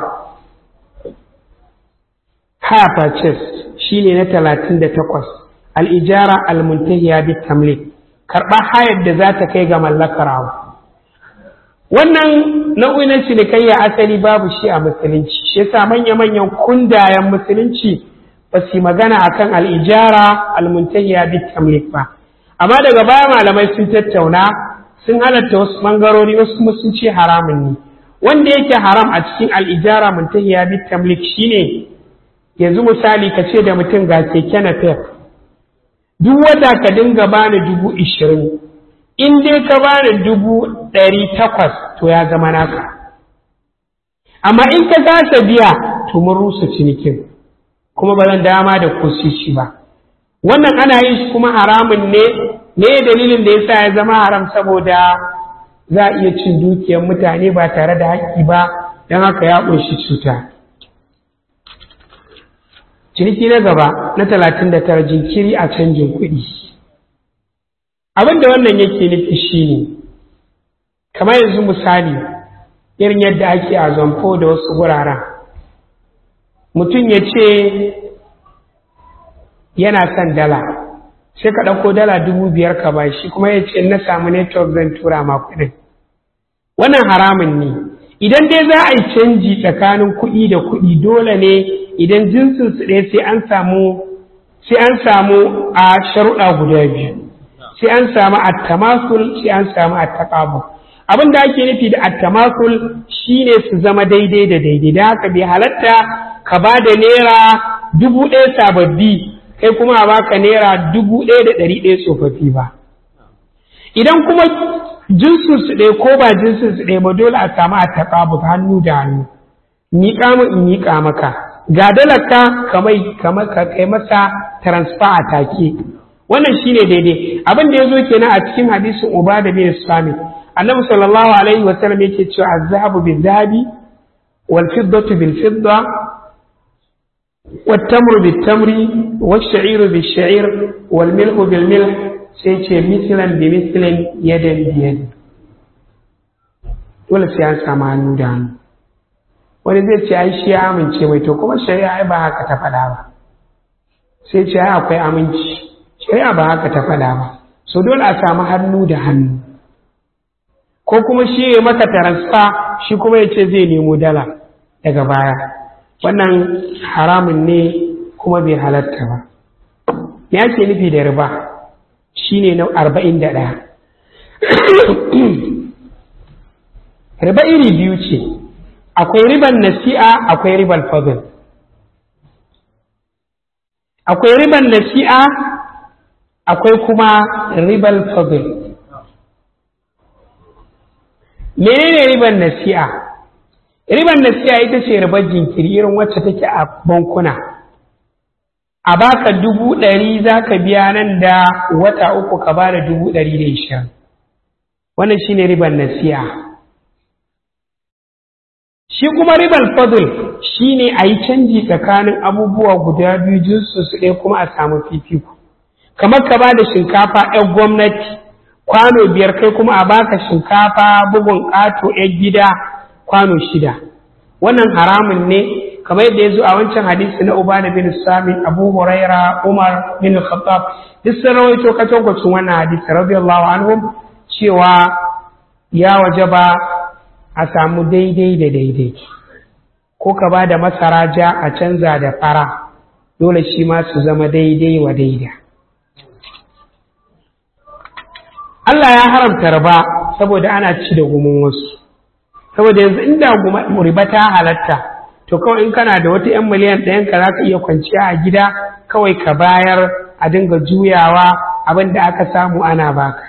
haya purchase shi ne na talatin da takwas al'ijara al-muntahiya bi tamlik karɓar hayar da za ta kai ga mallakar abu wannan nau'in na cinikayya asali babu shi a musulunci shi yasa manya-manyan kundayen musulunci ba su magana akan al'ijara almuntahiya bit tamlik ba amma daga baya malamai sun tattauna sun halatta wasu bangarori wasu kuma sun ce haramun ne wanda yake haram a cikin al'ijara muntahiya bit tamlik shine yanzu misali ka ce da mutum ga keke na fef duk wata ka dinga bani dubu ishirin in dai ka bani dubu ɗari takwas to ya zama naka amma in ka kasa biya to mun rusa cinikin kuma ba zan dama da kusishi ba wannan ana yin shi kuma haramun ne ne dalilin da yasa ya zama haram saboda za a iya cin dukiyar mutane ba tare da haƙƙi ba don haka ya ƙunshi cuta ciniki na gaba na talatin da tara jinkiri a canjin kuɗi abin da wannan yake nufi shine kamar yanzu misali irin yadda ake a zamfo da wasu wuraren mutum ya ce yana son dala sai ka ɗauko dala dubu biyar ka ba shi kuma ya ce na samu network zan tura ma kuɗin wannan haramun ne idan dai za a yi canji tsakanin kuɗi da kuɗi dole ne idan jinsin su ɗaya sai an samu sai an samu a sharuɗa guda biyu sai an samu attamasul sai an samu attaqabul abin da ake nufi da attamasul shine su zama daidai da daidai da haka bai halatta ka ba da naira dubu ɗaya sababbi kai kuma a baka naira dubu ɗaya da ɗari ɗaya tsofaffi ba idan kuma jinsin su ɗaya ko ba jinsin su ɗaya ba dole a samu a taƙabu hannu da hannu miƙa mu in miƙa maka ga dalaka kamai ka kai masa transfer a take wannan shine daidai abin da ya zo kenan a cikin hadisin ubada bin sami annabi sallallahu alaihi wa sallam yake cewa az-zahabu bil-zahabi wal-fiddatu bil-fidda والتمر بالتمر والشعير بالشعير والملح بالملح سيتي مثلا بمثل يدا بيد dole sai an samu hannu da hannu wani zai ce ai shi ya amince mai to kuma shari'a ai ba haka ta faɗa ba sai ce ai akwai aminci shari'a ba haka ta faɗa ba so dole a samu hannu da hannu ko kuma shi ya maka taransa shi kuma ya ce zai nemo dala daga baya wannan haramun ne kuma bai halatta ba me ake nufi da riba shine na arba'in da ɗaya riba iri biyu ce akwai riban nasi'a akwai riban fadl akwai riban nasi'a akwai kuma riban fadl menene riban nasi'a riban nasi'a ita ce ribar jinkiri irin wacce take a bankuna a baka dubu ɗari za ka biya nan da wata uku ka ba da dubu ɗari da ishirin wannan shine riban nasi'a shi kuma ribar fadl shi ne a yi canji tsakanin abubuwa guda biyu jinsu su ɗaya kuma a samu fifiko kamar ka ba da shinkafa 'yan gwamnati kwano biyar kai kuma a baka shinkafa bugun ƙato 'yan gida kwano shida wannan haramun ne kamar yadda ya zo a wancan hadisi na ubada bin sami abu huraira umar bin khattab duk sun rawaito katankwacin wannan hadisi radiyallahu anhum cewa ya wajaba a samu daidai da daidai ko ka ba da masara ja a canza da fara dole shi ma su zama daidai wa daida Allah ya haramta riba saboda ana ci da gumin wasu saboda yanzu inda riba ta halatta to kawai in kana da wata 'yan miliyan ɗayan ka za ka iya kwanciya a gida kawai ka bayar a dinga juyawa abin da aka samu ana baka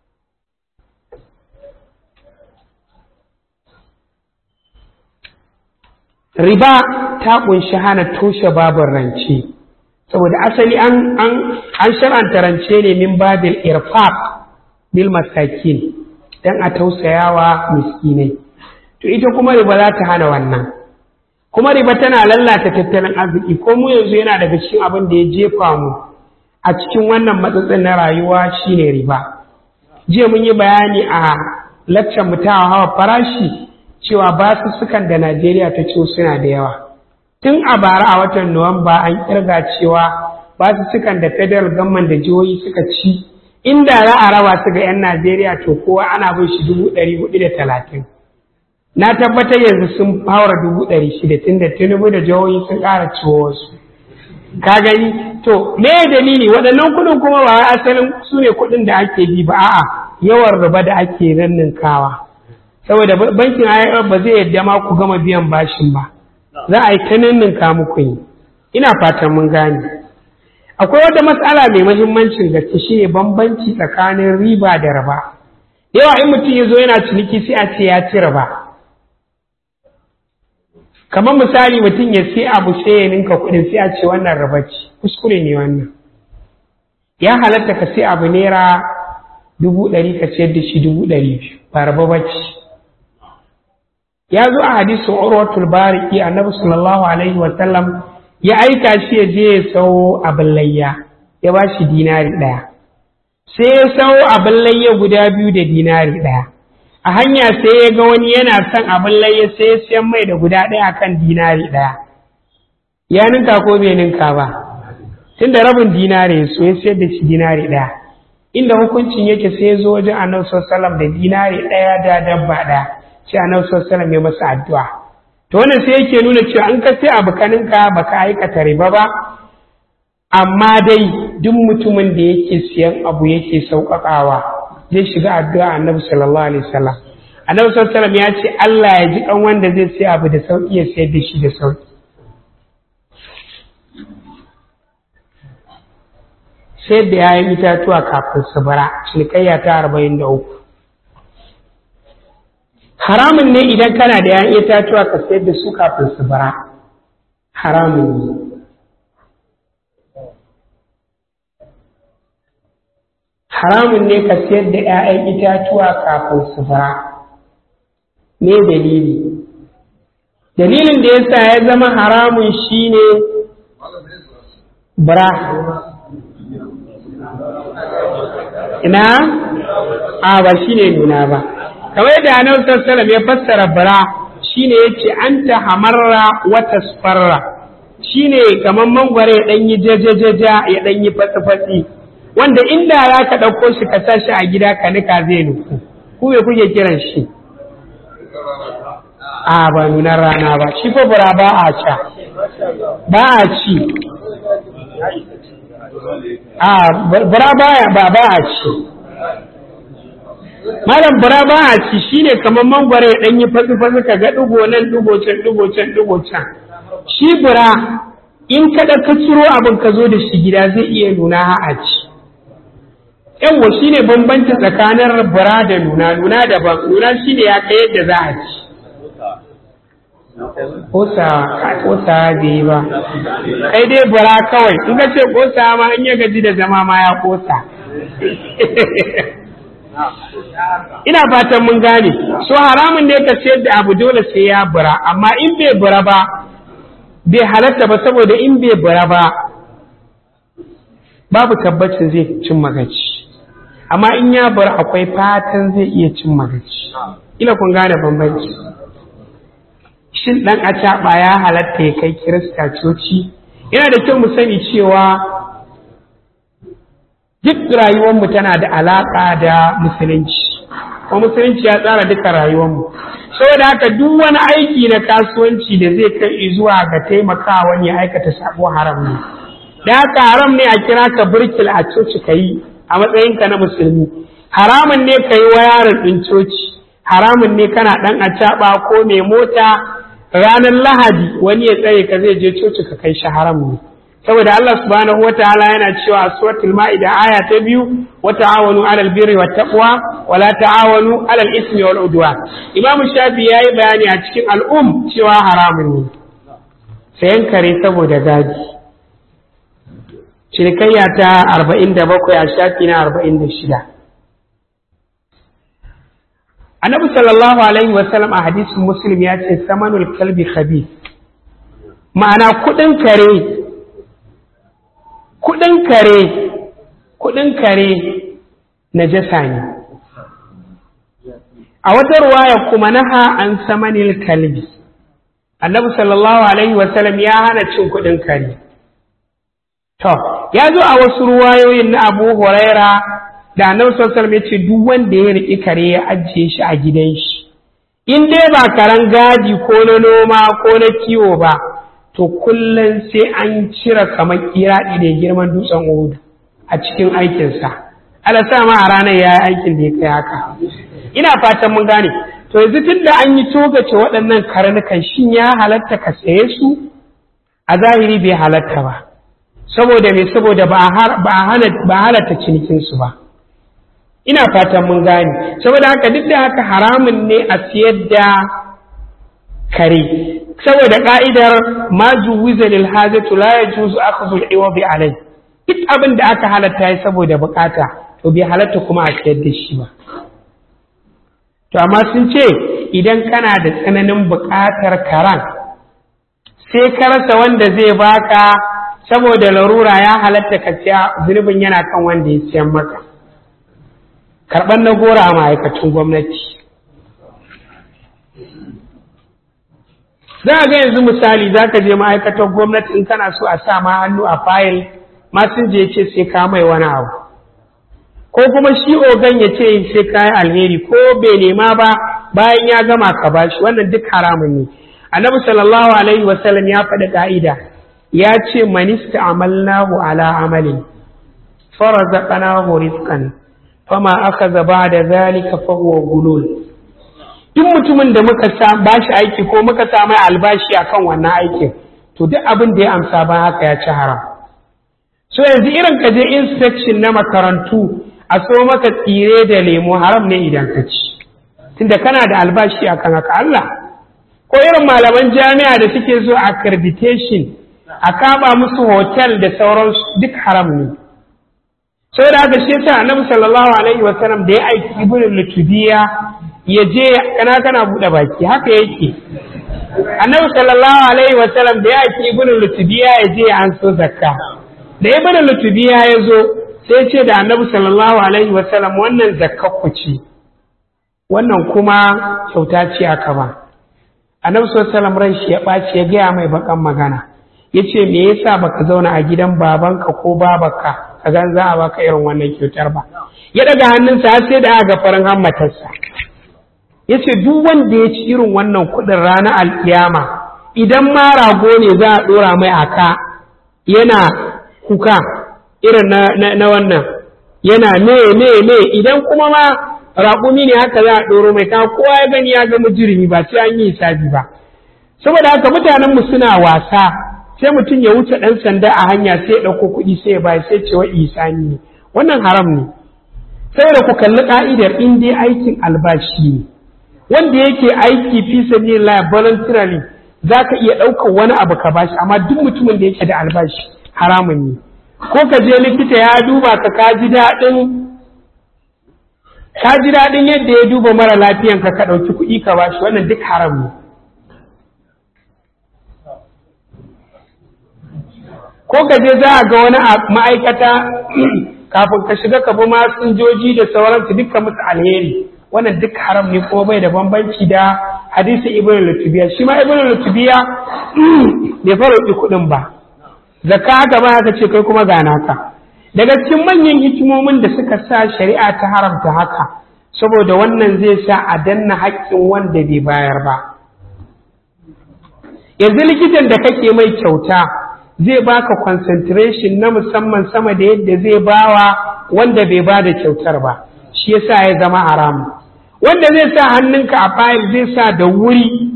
riba ta kunshi hana toshe babin rance saboda asali an an an shar'anta rance ne min babil irfaq bil masakin dan a tausayawa miskinai to ita kuma riba za ta hana wannan kuma riba tana lallata tattalin arziki ko mu yanzu yana daga cikin abin da ya jefa mu a cikin wannan matsatsin na rayuwa shine riba jiya mun yi bayani a laccan mu ta hawa farashi cewa basussukan da Najeriya ta ciwo suna da yawa. Tun a bara a watan Nuwamba an kirga cewa basussukan da federal government da jihohi suka ci inda za a raba su ga 'yan Najeriya to kowa ana bin shi dubu ɗari hudu da talatin. Na tabbatar yanzu sun haura dubu ɗari shida tun da Tinubu da jihohi sun ƙara ciwo wasu. ka gani to me dalili waɗannan kuɗin kuma ba asalin su ne kuɗin da ake bi ba a'a yawan riba da ake ranninkawa saboda bankin IMF ba zai yadda ma ku gama biyan bashin ba za a yi ta ninninka muku yi ina fatan mun gane akwai wata matsala mai mahimmancin gaske shine bambanci tsakanin riba da riba yawa in mutum ya zo yana ciniki sai a ce ya ci riba kamar misali mutum ya sai abu sai ya ninka kuɗin sai a ce wannan riba ce kuskure ne wannan ya halatta ka sai abu naira dubu ɗari ka sayar da shi dubu ɗari biyu ba riba ba ce ya zo a hadisin urwatul bariki annabi sallallahu alaihi wa sallam ya aika shi ya je ya sau abin layya ya ba shi dinari ɗaya sai ya sau abin layya guda biyu da dinari ɗaya a hanya sai ya ga wani yana son abin layya sai ya siyan mai da guda ɗaya kan dinari ɗaya ya ninka ko bai ninka ba tun da rabin dinari ya so ya sayar da shi dinari ɗaya inda hukuncin yake sai ya zo wajen annabi sallallahu da dinari ɗaya da dabba ɗaya sai annabi sallallahu ya masa addu'a to wannan sai yake nuna cewa an ka sai abu kaninka baka aikata riba ba amma dai duk mutumin da yake siyan abu yake sauƙaƙawa zai shiga addu'a annabi sallallahu alaihi wasallam annabi sallallahu alaihi wasallam ya ce Allah ya ji kan wanda zai sai abu da sauƙi ya sayar da shi da sauƙi sai da yayin itatuwa kafin su bara cinikayya ta arba'in da uku haramun ne idan kana da yayin itatuwa ka sayar da su kafin su bara haramun ne haramun ne ka sayar da 'ya'yan itatuwa kafin su bara me dalili dalilin da yasa ya zama haramun shine bara ina a ba shine nuna ba kamar yadda annabi sallallahu ya fassara bara shine yace anta hamarra wa tasfarra shine kamar mangware ya dan yi jajajaja ya dan yi fatsi wanda inda za ka ɗauko shi ka sa shi a gida ka nika zai nufu ku me kuke kiran shi a ba nunar rana ba shi fa bura ba a sha ba a ci a bura baya ba ba a ci malam bura ba a ci shine kamar mangwaro ya dan yi fatsi fatsi ka ga dugo nan dugo can dugo can dugo can shi bura in kada ka ciro abin ka zo da shi gida zai iya nuna a ci yawwa shi ne bambanci tsakanin bura da nuna nuna daban nuna shi ne ya kai yadda za a ci kosa kosa bai yi ba kai dai bura kawai in ka ce kosa ma in ya gaji da zama ma ya kosa ina fatan mun gane so haramun ne ka sayar da abu dole sai ya bura amma in bai bura ba bai halatta ba saboda in bai bura ba babu tabbacin zai cin magaci amma in ya bar akwai fatan zai iya cin magaci ila kun gane bambanci shin dan acaɓa ya halatta ya kai kirista coci yana da kyau mu sani cewa duk rayuwarmu tana da alaƙa da musulunci ko musulunci ya tsara duka rayuwarmu saboda haka duk wani aiki na kasuwanci da zai kai zuwa ga taimakawa wani ya aikata sabo haram ne da haka haram ne a kira ka birkil a coci ka yi a matsayinka na musulmi haramun ne ka yi wayarin ɗin coci haramun ne kana ɗan acaɓa ko mai mota ranar lahadi wani ya tsaye ka zai je coci ka kai shi haram ne saboda Allah subhanahu wa ta'ala yana cewa a suratul ma'ida aya ta biyu wa ta'awanu 'alal birri wat taqwa wa la ta'awanu 'alal ismi wal udwan imamu shafi yayi bayani a cikin al'um cewa haramun ne sayan kare saboda gadi cinikayya ta arba'in da bakwai a shafi na arba'in da shida annabi sallallahu alaihi wasallam a hadisin muslim ya ce samanul kalbi khabi ma'ana kudin kare kudin kare kudin kare najasa ne a wata ruwaya kuma naha an samanil kalbi annabi sallallahu alaihi wasallam ya hana cin kudin kare To, ya zo a wasu ruwayoyin na Abu Huraira da Annabi sallallahu alaihi ce duk wanda ya riƙi kare ya ajiye shi a gidan shi. In dai ba karen gadi ko na noma ko na kiwo ba, to kullum sai an cire kamar kiraɗi da girman dutsen Uhud a cikin aikinsa ala sa ma a ranar ya yi aikin da ya kai haka ina fatan mun gane to yanzu tun da an yi togace waɗannan karnukan shin ya halatta ka saye su a zahiri bai halatta ba saboda me saboda ba a halatta cinikinsu ba ina fatan mun gane saboda haka duk da haka haramun ne a siyar da kare saboda ka'idar ma juwiza lil hajatu la yajuzu akhdhu al iwabi alai duk abin da aka halatta yi saboda bukata to bai halatta kuma a siyar da shi ba to amma sun ce idan kana da tsananin bukatar karan sai ka rasa wanda zai baka saboda larura ya halatta ka siya zunubin yana kan wanda ya siyan maka karɓar na gora a ma'aikacin gwamnati za a ga yanzu misali za ka je ma'aikatar gwamnati in kana so a sa ma hannu a fayil masun je ce sai ka mai wani abu ko kuma shi ogan ya ce sai ka yi alheri ko bai nema ba bayan ya gama ka bashi wannan duk haramun ne annabi sallallahu alaihi wasallam ya faɗi ka'ida ya ce manista amalnahu ala amalin farazaqnahu rizqan fama akhadha ba'da zalika fa huwa gulul duk mutumin da muka sa bashi aiki ko muka sa mai albashi akan wannan aikin to duk abin da ya amsa ba haka ya ci haram so yanzu irin ka je inspection na makarantu a so maka tsire da lemo haram ne idan ka ci tunda kana da albashi akan haka Allah ko irin malaman jami'a da suke so accreditation a kaba musu hotel da sauransu duk haram ne sai da haka shi yasa annabi sallallahu alaihi wa sallam da ya aiki ibn lutubiya ya je kana kana bude baki haka yake annabi sallallahu alaihi wa sallam da ya aiki ibn lutubiya ya je an so zakka da ibn lutubiya ya zo sai ce da annabi sallallahu alaihi wa sallam wannan zakka ku ce wannan kuma kyauta ce aka ba annabi sallallahu alaihi wa sallam ran shi ya ɓaci ya gaya mai bakan magana ya ce me yasa baka zauna a gidan babanka ko babanka ka gan za a baka irin wannan kyautar ba ya daga hannunsa har sai da aka farin hammatarsa ya ce duk wanda ya ci irin wannan kuɗin ranar alkiyama idan ma rago ne za a ɗora mai aka yana kuka irin na, wannan yana me me me idan kuma ma raƙumi ne haka za a ɗoro mai ka kowa ya gani ya ga mujirimi ba sai an yi hisabi ba saboda haka mutanenmu suna wasa sai mutum ya wuce ɗan sanda a hanya sai ya ɗauko kuɗi sai ya bayar sai cewa isani ne wannan haram ne saboda ku kalli ƙa'idar in dai aikin albashi ne wanda yake aiki fi sabilillah voluntarily za ka iya ɗaukar wani abu ka bashi amma duk mutumin da yake da albashi haramun ne ko ka je likita ya duba ka ka ji daɗin ka ji daɗin yadda ya duba mara lafiyan ka ka ɗauki kuɗi ka bashi wannan duk haram ne ko ka je za a ga wani ma'aikata kafin ka shiga ka bi masinjoji da sauransu dukkan musu alheri wannan duk haram ne kuma bai da bambanci da hadisi ibn lutubiya shi ma ibn lutubiya bai fara kuɗin ba zakka haka ba haka ce kai kuma ga naka daga cikin manyan hikimomin da suka sa shari'a ta haramta haka saboda wannan zai sa a danna haƙƙin wanda bai bayar ba yanzu likitan da kake mai kyauta zai baka concentration na musamman sama da yadda zai bawa wanda bai ba da kyautar ba shi yasa ya zama haramu wanda zai sa hannunka a fayil zai sa da wuri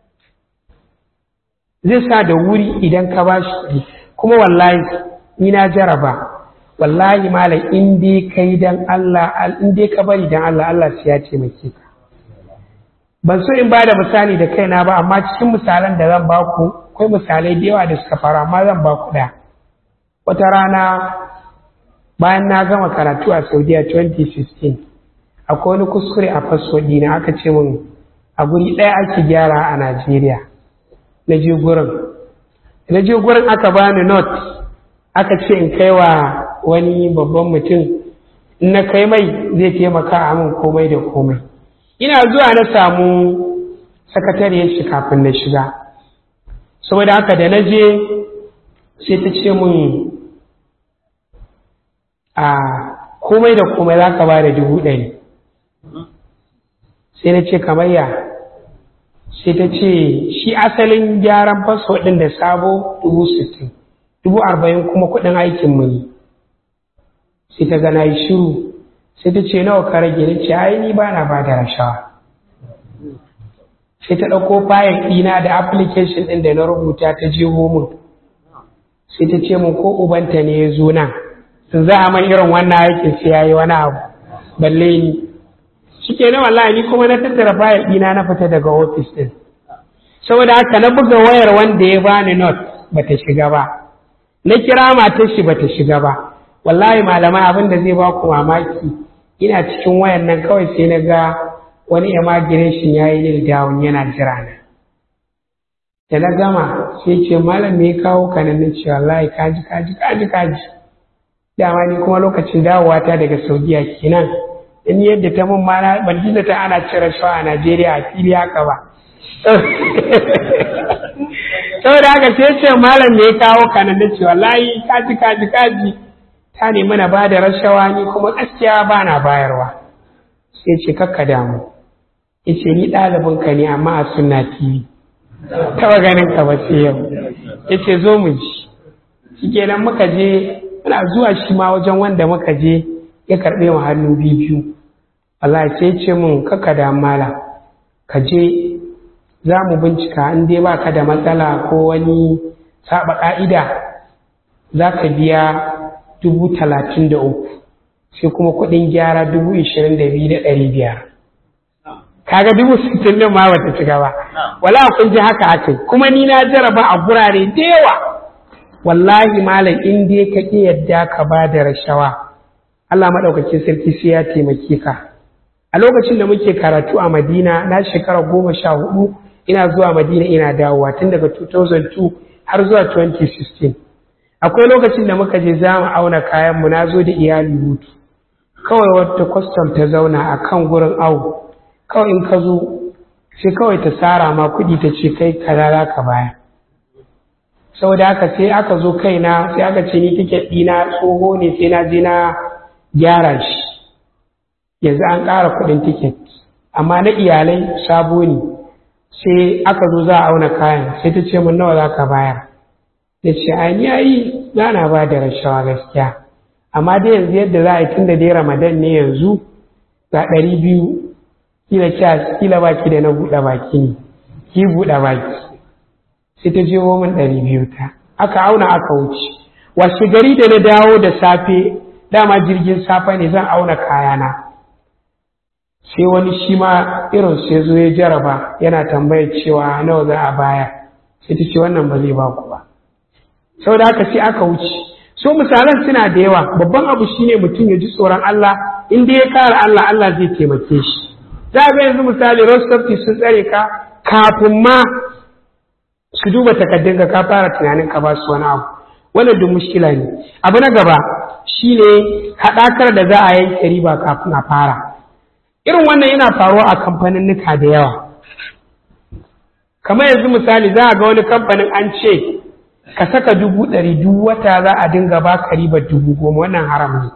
zai sa da wuri idan ka ba shi kuma wallahi ni na jaraba wallahi malam in dai kai dan Allah in dai ka bari dan Allah Allah sai ya taimake ka ban so in ba da misali da kaina ba amma cikin misalan da zan ba ku akwai misalai da yawa da suka faru amma zan ba ku ɗaya wata rana bayan na gama karatu a saudiya 2016 akwai wani kuskure a fasfo na aka ce min a guri ɗaya ake gyara a najeriya na je gurin na je gurin aka bani not aka ce in kai wa wani babban mutum in na kai mai zai taimaka a min komai da komai ina zuwa na samu sakatariyar shi kafin na shiga saboda haka da na je sai ta ce mun a komai da komai za ka ba da dubu ɗari sai na ce kamar ya sai ta ce shi asalin gyaran fasfo ɗin da sabo dubu sittin dubu arba'in kuma kuɗin aikin mu ne sai ta gana yi shiru sai ta ce nawa ka rage ni ce ai ni ba na ba da rashawa sai ta ɗauko fayil ɗina da application ɗin da na rubuta ta je min sai ta ce min ko ubanta ne ya zo nan sun za a man irin wannan aikin sai ya yi wani abu balle ni shi ke na wallahi ni kuma na tattara fayil ɗina na fita daga ofis ɗin saboda haka na buga wayar wanda ya bani not bata shiga ba na kira matar shi bata shiga ba wallahi malamai abin da zai ba ku mamaki ina cikin wayan nan kawai sai na ga wani immigration ya yi nil down yana jira na da na gama sai ce malam me ya kawo ka nan ce wallahi kaji kaji kaji kaji dama ni kuma lokacin dawowa ta daga saudiya kenan in yadda ta mun mana ban ji ta ana cire shawa a najeriya a fili haka ba saboda haka sai ce malam me ya kawo ka nan ce wallahi kaji kaji kaji ta nemi na ba da rashawa ni kuma gaskiya ba na bayarwa sai ce kakka damu ya ce ni ɗalibinka ne amma a sunna tv taɓa ganin ka ba sai yau ya ce zo mu ji shi kenan muka je muna zuwa shi ma wajen wanda muka je ya karɓe mu hannu biyu Allah sai ce mun kakka da mala ka je za mu bincika in dai ba ka da matsala ko wani saba ƙa'ida za ka biya dubu talatin da uku sai kuma kuɗin gyara dubu ishirin da biyu da ɗari biyar kaga dubu sittin din ma bata shiga ba wala kun ji haka ake kuma ni na jaraba a gurare da yawa wallahi malam in dai ka ki yadda ka ba da rashawa Allah madaukakin sarki sai ya taimake ka a lokacin da muke karatu a Madina na shekara goma sha hudu ina zuwa Madina ina dawowa tun daga 2002 har zuwa 2016 akwai lokacin da muka je za mu auna kayan mu na zo da iyali hutu kawai wata kwastam ta zauna a kan gurin awo kawai in ka zo sai kawai ta tsara ma kuɗi ta ce kai kaza za ka baya saboda haka sai aka zo kaina sai aka ce ni tiket ɗina tsoho ne sai na je na gyara shi yanzu an ƙara kuɗin tiket amma na iyalai sabo ne sai aka zo za a auna kayan sai ta ce min nawa za ka bayar da ce ai ni ai za na ba da rashawa gaskiya amma dai yanzu yadda za a yi tun da dai ramadan ne yanzu ga ɗari biyu kila kya kila baki da na buɗe baki ne ki buɗe baki sai ta je min ɗari biyu ta aka auna aka wuce washe gari da na dawo da safe dama jirgin safe ne zan auna kayana sai wani shi ma irin sai zo ya jaraba yana tambayar cewa nawa za a baya sai ta ce wannan ba zai ba ku ba saboda haka sai aka wuce so misalan suna da yawa babban abu shine mutum ya ji tsoron Allah in dai ya kare Allah Allah zai taimake shi za ga yanzu misali rostofti sun tsare ka kafin ma su duba takaddun ka ka fara tunanin ka ba su wani abu wannan duk mushkila ne abu na gaba shine haɗakar da za a yanke riba kafin a fara irin wannan yana faruwa a kamfaninnika da yawa kamar yanzu misali za a ga wani kamfanin an ce ka saka dubu ɗari duk wata za a dinga ba ka ribar dubu goma wannan haram ne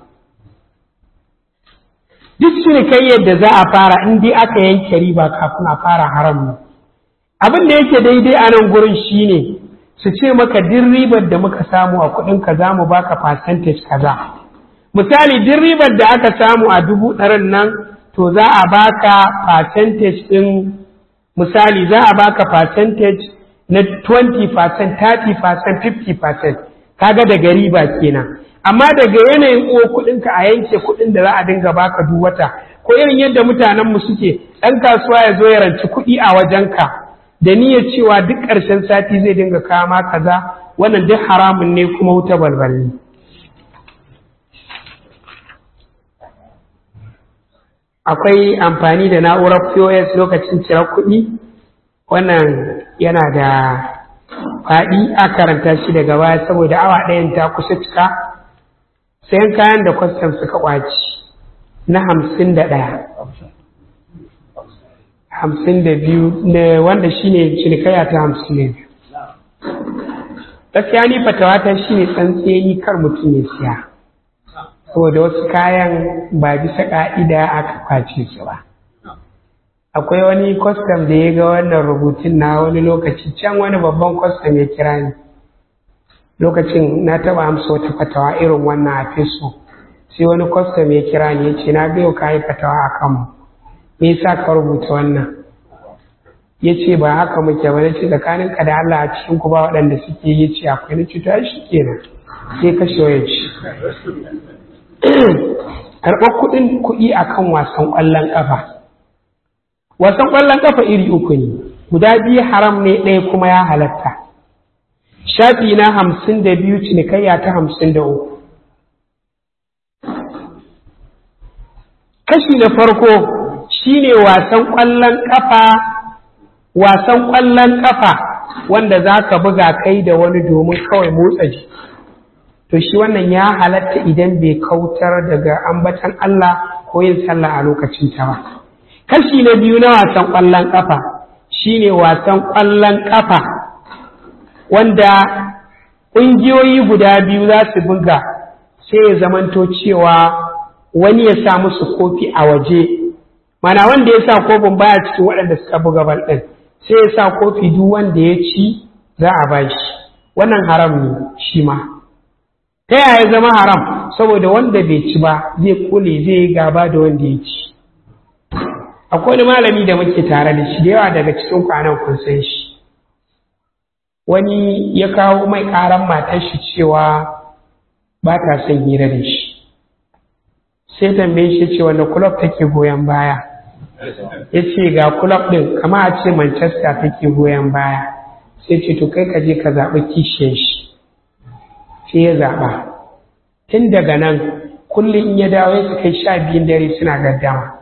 duk cinikayyar da za a fara in dai aka yanke riba kafin a fara haram ne abin da yake daidai a nan gurin shine su ce maka duk ribar da muka samu a kuɗin ka za mu baka percentage kaza misali duk ribar da aka samu a dubu ɗarin nan to za a baka percentage ɗin misali za a baka percentage na 20%, 30%, 50% kaga daga riba kenan amma daga yanayin uwa kuɗinka a yanke kuɗin da za a dinga baka duk wata ko irin yadda mutanenmu suke ɗan kasuwa ya zo ya ranci kuɗi a wajenka da niyyar cewa duk ƙarshen sati zai dinga kama kaza wannan duk haramun ne kuma wuta balbal ne akwai amfani da na'urar pos lokacin cire kuɗi wannan yana da faɗi a karanta shi daga baya saboda awa ɗayan ta kusa cika sayan kayan da kwastam suka ƙwaci na hamsin da ɗaya hamsin da biyu wanda shine cinikaya ta hamsin da biyu gaskiya ni fatawata shine tsantseni kar mutum ya siya saboda wasu kayan ba bisa ƙa'ida aka kwace su ba akwai wani kwastam da ya ga wannan rubutun na wani lokaci can wani babban kwastam ya kira ni lokacin na taba amsa wata fatawa irin wannan a feso sai wani kwastam ya kira ni ya ce na biyo ka yi fatawa a kanmu me yasa ka rubuta wannan ya ce ba haka muke ba na ce tsakanin ka da Allah a cikin ku ba waɗanda suke yi ce akwai na cuta shi kenan sai kashe wayar shi karɓar kuɗin kuɗi akan wasan ƙwallon ƙafa wasan ƙwallon ƙafa iri uku ne guda biyu haram ne ɗaya kuma ya halatta shafi na hamsin da biyu cinikayya ta hamsin da uku kashi na farko shine wasan ƙwallon ƙafa wasan ƙwallon ƙafa wanda za ka buga kai da wani domin kawai motsa ji to shi wannan ya halatta idan bai kautar daga ambatan Allah ko yin sallah a lokacin ta ba kashi na biyu na wasan ƙwallon ƙafa shine wasan ƙwallon ƙafa wanda ƙungiyoyi guda biyu za su buga sai ya zamanto cewa wani ya sa musu kofi a waje mana wanda ya sa kofin baya cikin waɗanda suka buga bal ɗin sai ya sa kofi duk wanda ya ci za a ba shi wannan haram ne shi ma ta yaya zama haram saboda wanda bai ci ba zai kule zai yi gaba da wanda ya ci akwai wani malami da muke tare da shi da yawa daga cikin kwanan kun san shi wani ya kawo mai ƙaran matar shi cewa ba ta son hira da shi sai tambaye shi ce wanda kulob take goyon baya ya ce ga kulob ɗin kama a ce manchester take goyon baya sai ce to kai ka je ka zaɓi kishiyar shi sai ya zaɓa tun daga nan kullum in ya dawo ya kai sha biyun dare suna gaddama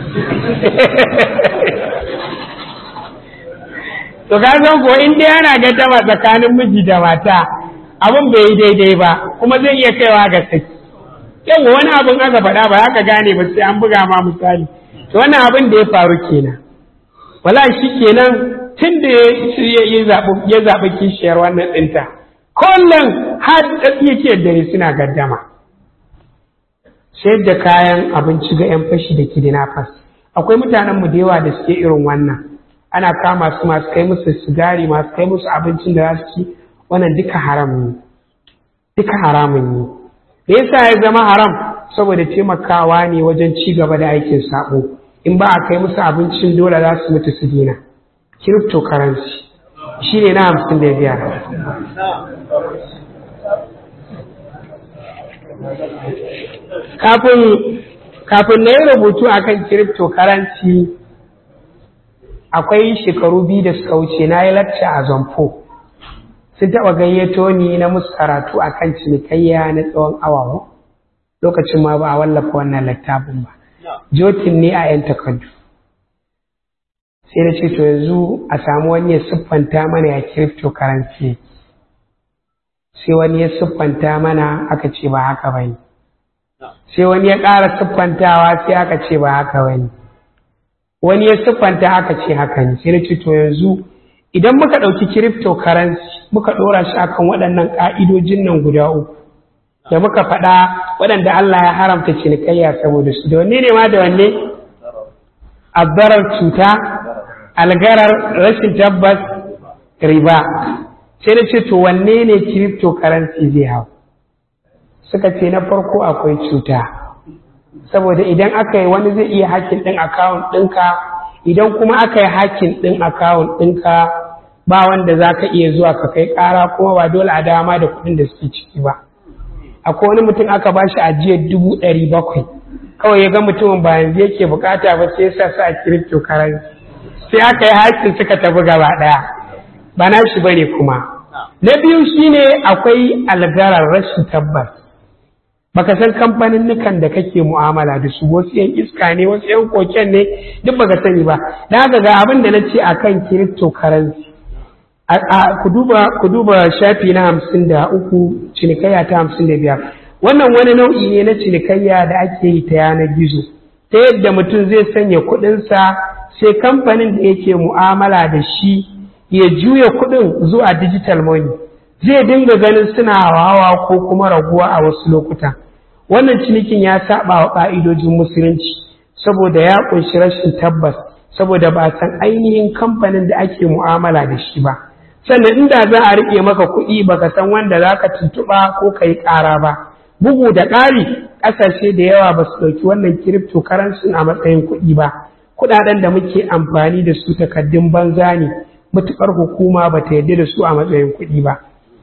to ka san ko in dai ana gaddama tsakanin miji da mata abin bai yi daidai ba kuma zai iya kaiwa ga saki yau wani abin aka faɗa ba haka gane ba sai an buga ma misali to wannan abin da ya faru kenan wala shi kenan tun da ya zaɓi kishiyar wannan ɗinta kullum har yake dare suna gaddama sayar da kayan abinci ga 'yan fashi da kidnappers akwai mutanenmu da yawa da suke irin wannan ana kama su masu kai musu sigari masu kai musu abincin da za su ci wannan duka haram ne duka haramun ne me yasa ya zama haram saboda taimakawa ne wajen ci gaba da aikin sabo in ba a kai musu abincin dole za su mutu su dina cryptocurrency shi ne na hamsin da biyar kafin na yi rubutu a kan cryptocurrency akwai shekaru biyu da suka wuce na yi lacca a zamfo sun taɓa gayyato ni na musu karatu a kan cinikayya na tsawon awa lokacin ma ba a wallafa wannan littafin ba jotin ne a 'yan takardu sai na ce to yanzu a samu wani ya siffanta mana ya cryptocurrency sai wani ya siffanta mana aka ce ba haka ba ne sai wani ya ƙara siffantawa sai aka ce ba haka ba ne wani ya siffanta aka ce haka ne sai na ce to yanzu idan muka ɗauki cryptocurrency muka ɗora shi akan waɗannan ƙa'idojin nan guda uku da muka faɗa waɗanda Allah ya haramta cinikayya saboda su da wanne ne ma da wanne abdarar cuta algarar rashin tabbas riba sai na ce to wanne ne cryptocurrency zai hau suka ce na farko akwai cuta saboda idan aka yi wani zai iya hakin ɗin akawun ɗinka idan kuma aka yi hakin ɗin akawun ɗinka ba wanda za ka iya zuwa ka kai ƙara kuma ba dole a dama da kuɗin da suke ciki ba akwai wani mutum aka ba shi ajiyar dubu ɗari bakwai kawai ya ga mutumin ba yanzu yake bukata ba sai ya sa su a cryptocurrency sai aka yi hakin suka tafi gaba ɗaya ba na shi bane kuma na biyu shine akwai algarar rashin tabbas baka san kamfanin nukan da kake mu'amala da su wasu yan iska ne wasu yan koken ne duk baka sani ba dan haka ga abin da nace akan cryptocurrency ku duba ku duba shafi na hamsin da uku cinikayya ta hamsin da biyar wannan wani nau'i ne na cinikayya da ake yi ta yanar gizo ta yadda mutum zai sanya kuɗinsa sai kamfanin da yake mu'amala da shi ya juya kuɗin zuwa digital money zai dinga ganin suna hawa ko kuma raguwa a wasu lokuta wannan cinikin ya saba wa ƙa'idojin musulunci saboda ya ƙunshi rashin tabbas saboda ba san ainihin kamfanin da ake mu'amala da shi ba sannan inda za a riƙe maka kuɗi baka san wanda za ka tuntuɓa ko ka yi ƙara ba bugu da ƙari ƙasashe da yawa ba su ɗauki wannan cryptocurrency a matsayin kuɗi ba kuɗaɗen da muke amfani da su takaddun banza ne matuƙar hukuma ba ta yarda da su a matsayin kuɗi ba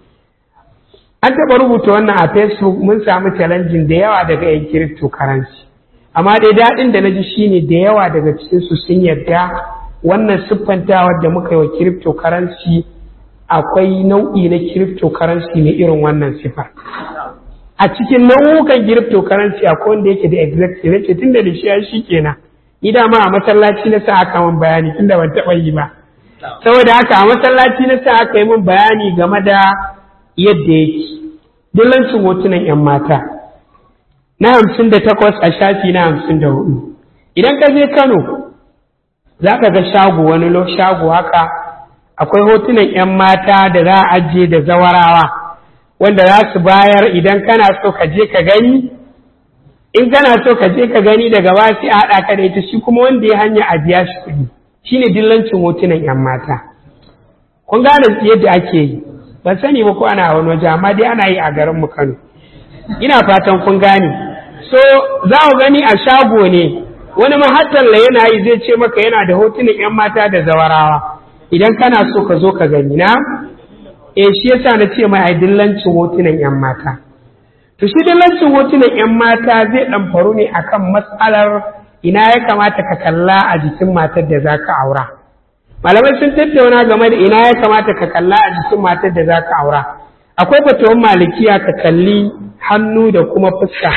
an taɓa rubuta wannan a facebook mun samu challenging da yawa daga yan cryptocurrency amma dai daɗin da na ji shine da yawa daga cikinsu sun yarda wannan siffantawar da muka yi wa cryptocurrency akwai nau'i na cryptocurrency ne irin wannan siffar a cikin nau'ukan cryptocurrency akwai wanda yake da executive yace tunda da shi shi kenan ni da ma a masallaci na sa aka min bayani tunda ban taɓa yi ba saboda haka a masallaci na sa aka yi min bayani game da yadda yake dillancin hotunan 'yan mata na hamsin da takwas a shafi na hamsin da hudu idan ka je kano za ka ga shago wani lo shago haka akwai hotunan 'yan mata da za a ajiye da zawarawa wanda za su bayar idan kana so ka je ka gani in kana so ka je ka gani daga ba sai a haɗa ka da ita shi kuma wanda ya hanya a biya shi kuɗi shine dillancin hotunan 'yan mata kun gane yadda ake yi ban sani ba ko ana wani waje amma dai ana yi a garin mu Kano ina fatan kun gane so za ku gani a shago ne wani mahattalla yana yi zai ce maka yana da hotunan 'yan mata da zawarawa idan kana so ka zo ka gani na eh shi yasa na ce mai ai dillancin hotunan 'yan mata to shi dillancin hotunan 'yan mata zai dan faru ne akan matsalar ina ya kamata ka kalla a jikin matar da zaka aura malamai sun tattauna game da ina ya kamata ka kalla a jikin matar da za ka aura akwai fatawan malikiya ka kalli hannu da kuma fuska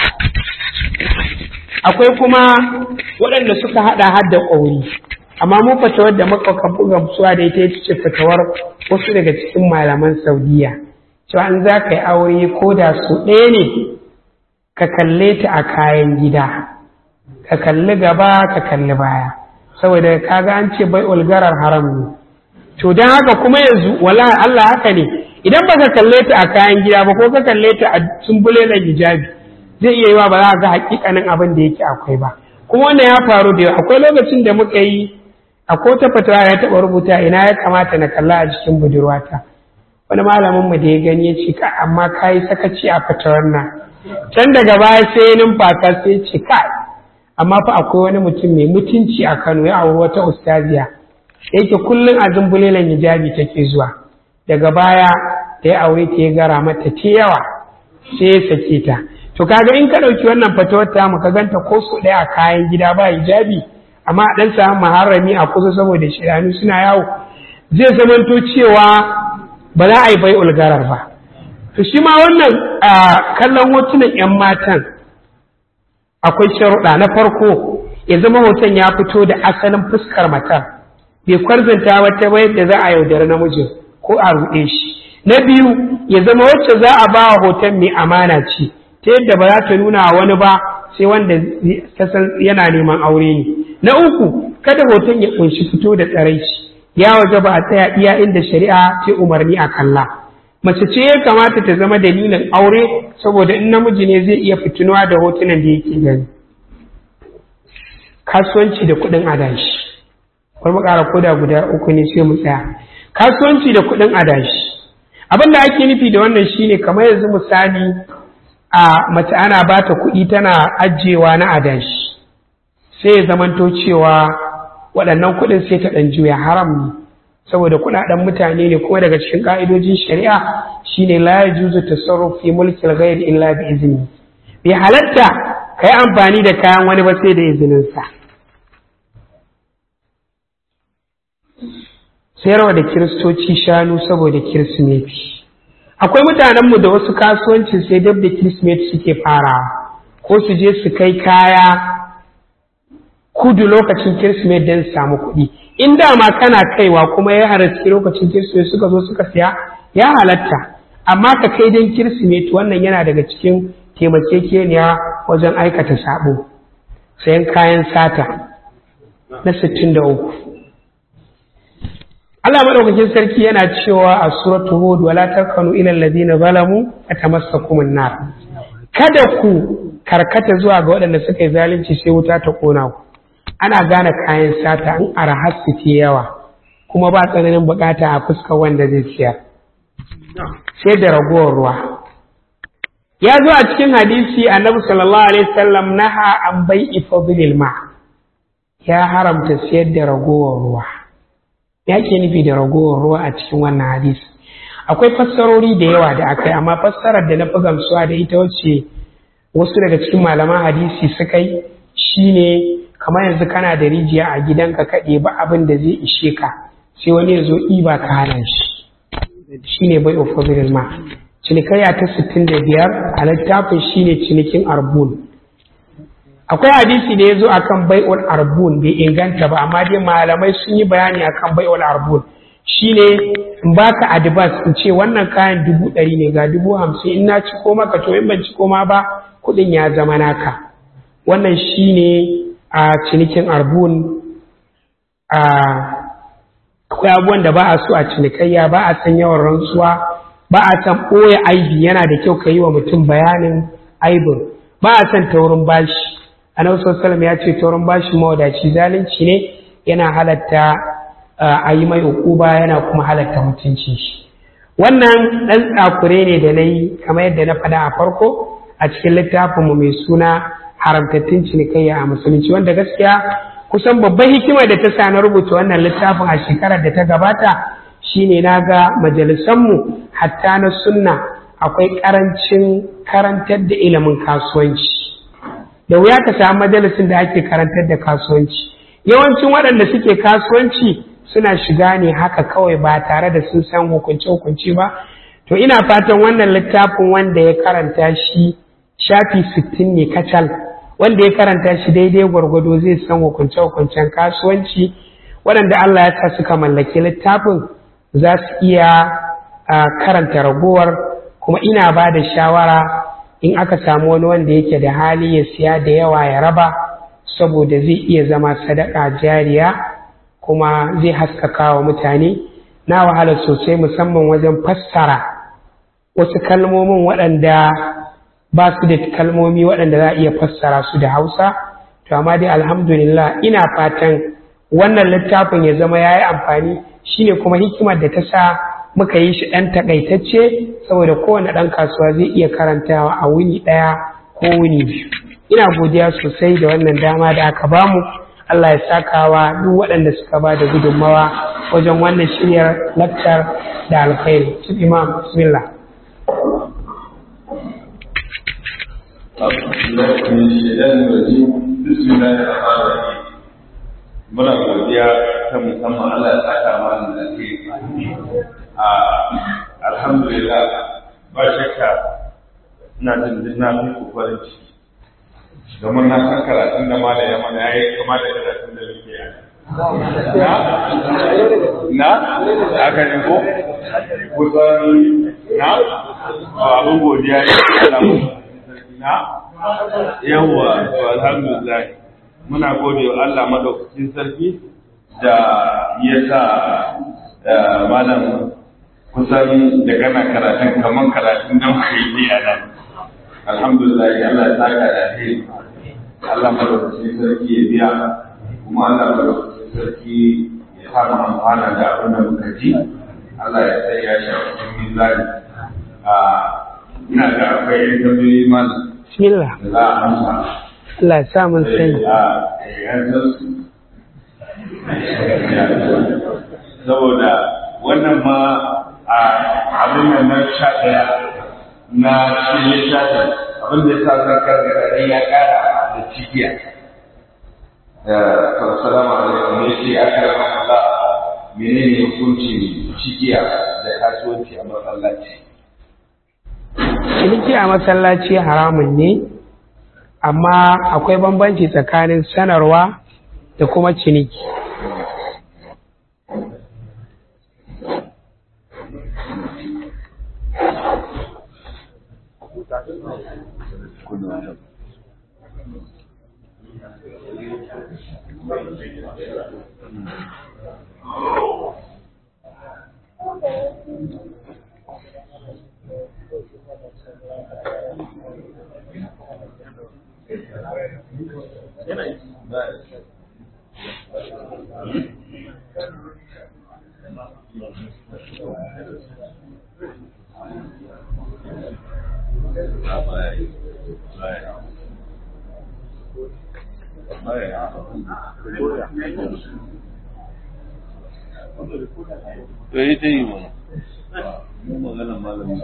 akwai kuma waɗanda suka haɗa har da ƙauri amma mu fatawar da muka buga gamsuwa da ita ce fatawar wasu daga cikin malaman saudiya cewa an za ka yi aure ko da su ɗaya ne ka kalle ta a kayan gida ka kalli gaba ka kalli baya saboda kaga an ce bai ulgarar haram ne to don haka kuma yanzu wala Allah haka ne idan baka kalle ta a kayan gida ba ko ka kalle ta a sumbule da hijabi zai iya yiwa ba za ga hakikanin abin da yake akwai ba kuma wannan ya faru da akwai lokacin da muka yi akwai ta fatawa ya taɓa rubuta ina ya kamata na kalla a jikin budurwata wani malamin mu da ya gani ya ce ka amma kayi sakaci a fatawar nan can daga baya sai ya numfasa sai ya ce kai amma fa akwai wani mutum mai mutunci a Kano ya auri wata ustaziya yake kullum a zumbulelan hijabi take zuwa daga baya da ya aure ta ya gara mata ta yawa sai ya sake ta to kaga in ka ɗauki wannan fatawar ta mu ka ganta ko su ɗaya a kayan gida ba hijabi amma a ɗan samu maharami a kusa saboda shidanu suna yawo zai zamanto cewa ba za a yi bai ulgarar ba to shi ma wannan kallon hotunan 'yan matan akwai sharuɗa na farko ya zama hoton ya fito da asalin fuskar matar bai kwarzanta wata ba yadda za a yaudari namijin ko a ruɗe shi na biyu ya zama wacce za a ba wa hoton mai amana ce ta yadda ba za ta nuna wani ba sai wanda ta san yana neman aure ne na uku kada hoton ya kunshi fito da tsaraici ya waje ba a tsaya iya inda shari'a ce umarni a kalla mace ce ya kamata ta zama dalilin aure saboda in namiji ne zai iya fitinuwa da hotunan da yake gani kasuwanci da kuɗin adashi wani makara koda guda uku ne sai mu tsaya kasuwanci da kuɗin adashi abin da ake nufi da wannan shine kamar yanzu misali a mace ana ba ta kuɗi tana ajiyewa na adashi sai ya zamanto cewa waɗannan kuɗin sai ta ɗan juya haram ne saboda kuɗaɗen mutane ne kuma daga cikin ƙa'idojin shari'a shine la yajuzu tasarruf fi mulki al-ghayr illa bi izni bai halatta kai amfani da kayan wani ba sai da izinin sa sayarwa da kiristoci shanu saboda kirsimeti akwai mutanenmu da wasu kasuwancin sai dab da kirsimeti suke farawa ko su je su kai kaya kudu lokacin kirsimeti don samu kuɗi in dama kana kaiwa kuma ya halarci lokacin kirsimeti suka zo suka siya ya halatta amma ka kai don kirsimeti wannan yana daga cikin taimakekeniya wajen aikata sabo sayan kayan sata na 63 Allah madaukakin sarki yana cewa a suratul hud wala tarkanu ila alladhina zalamu atamassakum an-nar kada ku karkata zuwa ga waɗanda suka yi zalunci sai wuta ta kona ku ana gane kayan sata in arahar su ke yawa kuma ba tsananin bukata a fuskar wanda zai siyar sai da ragowar ruwa ya zo a cikin hadisi annabi sallallahu alaihi wasallam naha an bai ifadlil ma ya haramta siyar da ragowar ruwa ya ke nufi da ragowar ruwa a cikin wannan hadisi akwai fassarori da yawa da aka yi amma fassarar da na fi gamsuwa da ita wacce wasu daga cikin malaman hadisi suka yi shine kamar yanzu kana da rijiya a gidanka kaɗe ba abin da zai ishe ka sai wani ya zo ɗiba ka hana shi shine bai ofabilin ma cinikayya ta 65 a littafin shine cinikin arbun akwai hadisi da ya zo akan bai'ul arbun bai inganta ba amma dai malamai sun yi bayani akan bai'ul arbun shine in baka advance in ce wannan kayan dubu ɗari ne ga dubu hamsin in na ci koma ka to in ban ci koma ba kuɗin ya zama naka wannan shine a cinikin arbun a akwai abubuwan da ba a so a cinikayya ba a san yawan rantsuwa ba a san ɓoye aibi yana da kyau ka yi wa mutum bayanin aibin ba a san taurin bashi annabi sallallahu ya ce taurin bashi mawadaci zalunci ne yana halatta a yi mai ukuba yana kuma halatta mutunci shi wannan ɗan tsakure ne da na yi kamar yadda na faɗa a farko a cikin littafinmu mai suna haramtattun cinikayya a musulunci wanda gaskiya kusan babban hikimar da ta sa na rubuta wannan littafin a shekarar da ta gabata shine na ga majalisanmu hatta na sunna akwai karancin karantar da ilimin kasuwanci da wuya ka samu majalisin da ake karantar da kasuwanci yawancin waɗanda suke kasuwanci suna shiga ne haka kawai ba tare da sun san hukunce-hukunce ba to ina fatan wannan littafin wanda ya karanta shi shafi sittin ne kacal wanda ya karanta shi daidai gwargwado zai san hukunce-hukuncen kasuwanci waɗanda Allah ya sa suka mallaki littafin za su iya karanta ragowar kuma ina ba da shawara in aka samu wani wanda yake da hali ya siya da yawa ya raba saboda zai iya zama sadaka jariya kuma zai haskaka wa mutane na wahala sosai musamman wajen fassara wasu kalmomin waɗanda ba su da kalmomi waɗanda za a iya fassara su da hausa to amma dai alhamdulillah ina fatan wannan littafin ya zama ya yi amfani shine kuma hikimar da ta sa muka yi shi ɗan takaitacce saboda kowane ɗan kasuwa zai iya karantawa a wuni ɗaya ko wuni biyu ina godiya sosai da wannan dama da aka bamu Allah ya sakawa duk waɗanda suka ba da gudunmawa wajen wannan shiryar lakcar da alkhairi chief imam bismillah muna godiya ta musamman Allah ya saka mana da ke a alhamdulillah ba shakka ina jin duk na fi farin ciki domin na san karatun da ma da ya mana ya yi kama da karatun da muke yi na na aka ne ko kusan na abin godiya ne na yawwa to alhamdulillah muna gode wa Allah madaukakin sarki da ya sa malam kusan da kana karatun kamar karatun da muka yi a nan alhamdulillah Allah ya saka da alheri Allah madaukakin sarki ya biya kuma Allah madaukakin sarki ya sa mu amfana da abin da muka ji Allah ya sai ya shi a cikin mizani ina ga akwai yan tambayoyi malam bismillah da za a amsa Allah ya sa mun sani saboda wannan ma a abin nan na sha ɗaya na cikin littafin abin da ya sa zan karkata ya ƙara da cikiya salamu alaikum ne ce aka rama Allah menene hukuncin cikiya da kasuwanci a masallaci ciniki a masallaci haramun ne amma akwai bambanci tsakanin sanarwa da kuma ciniki to yi ta yi mana magana malamin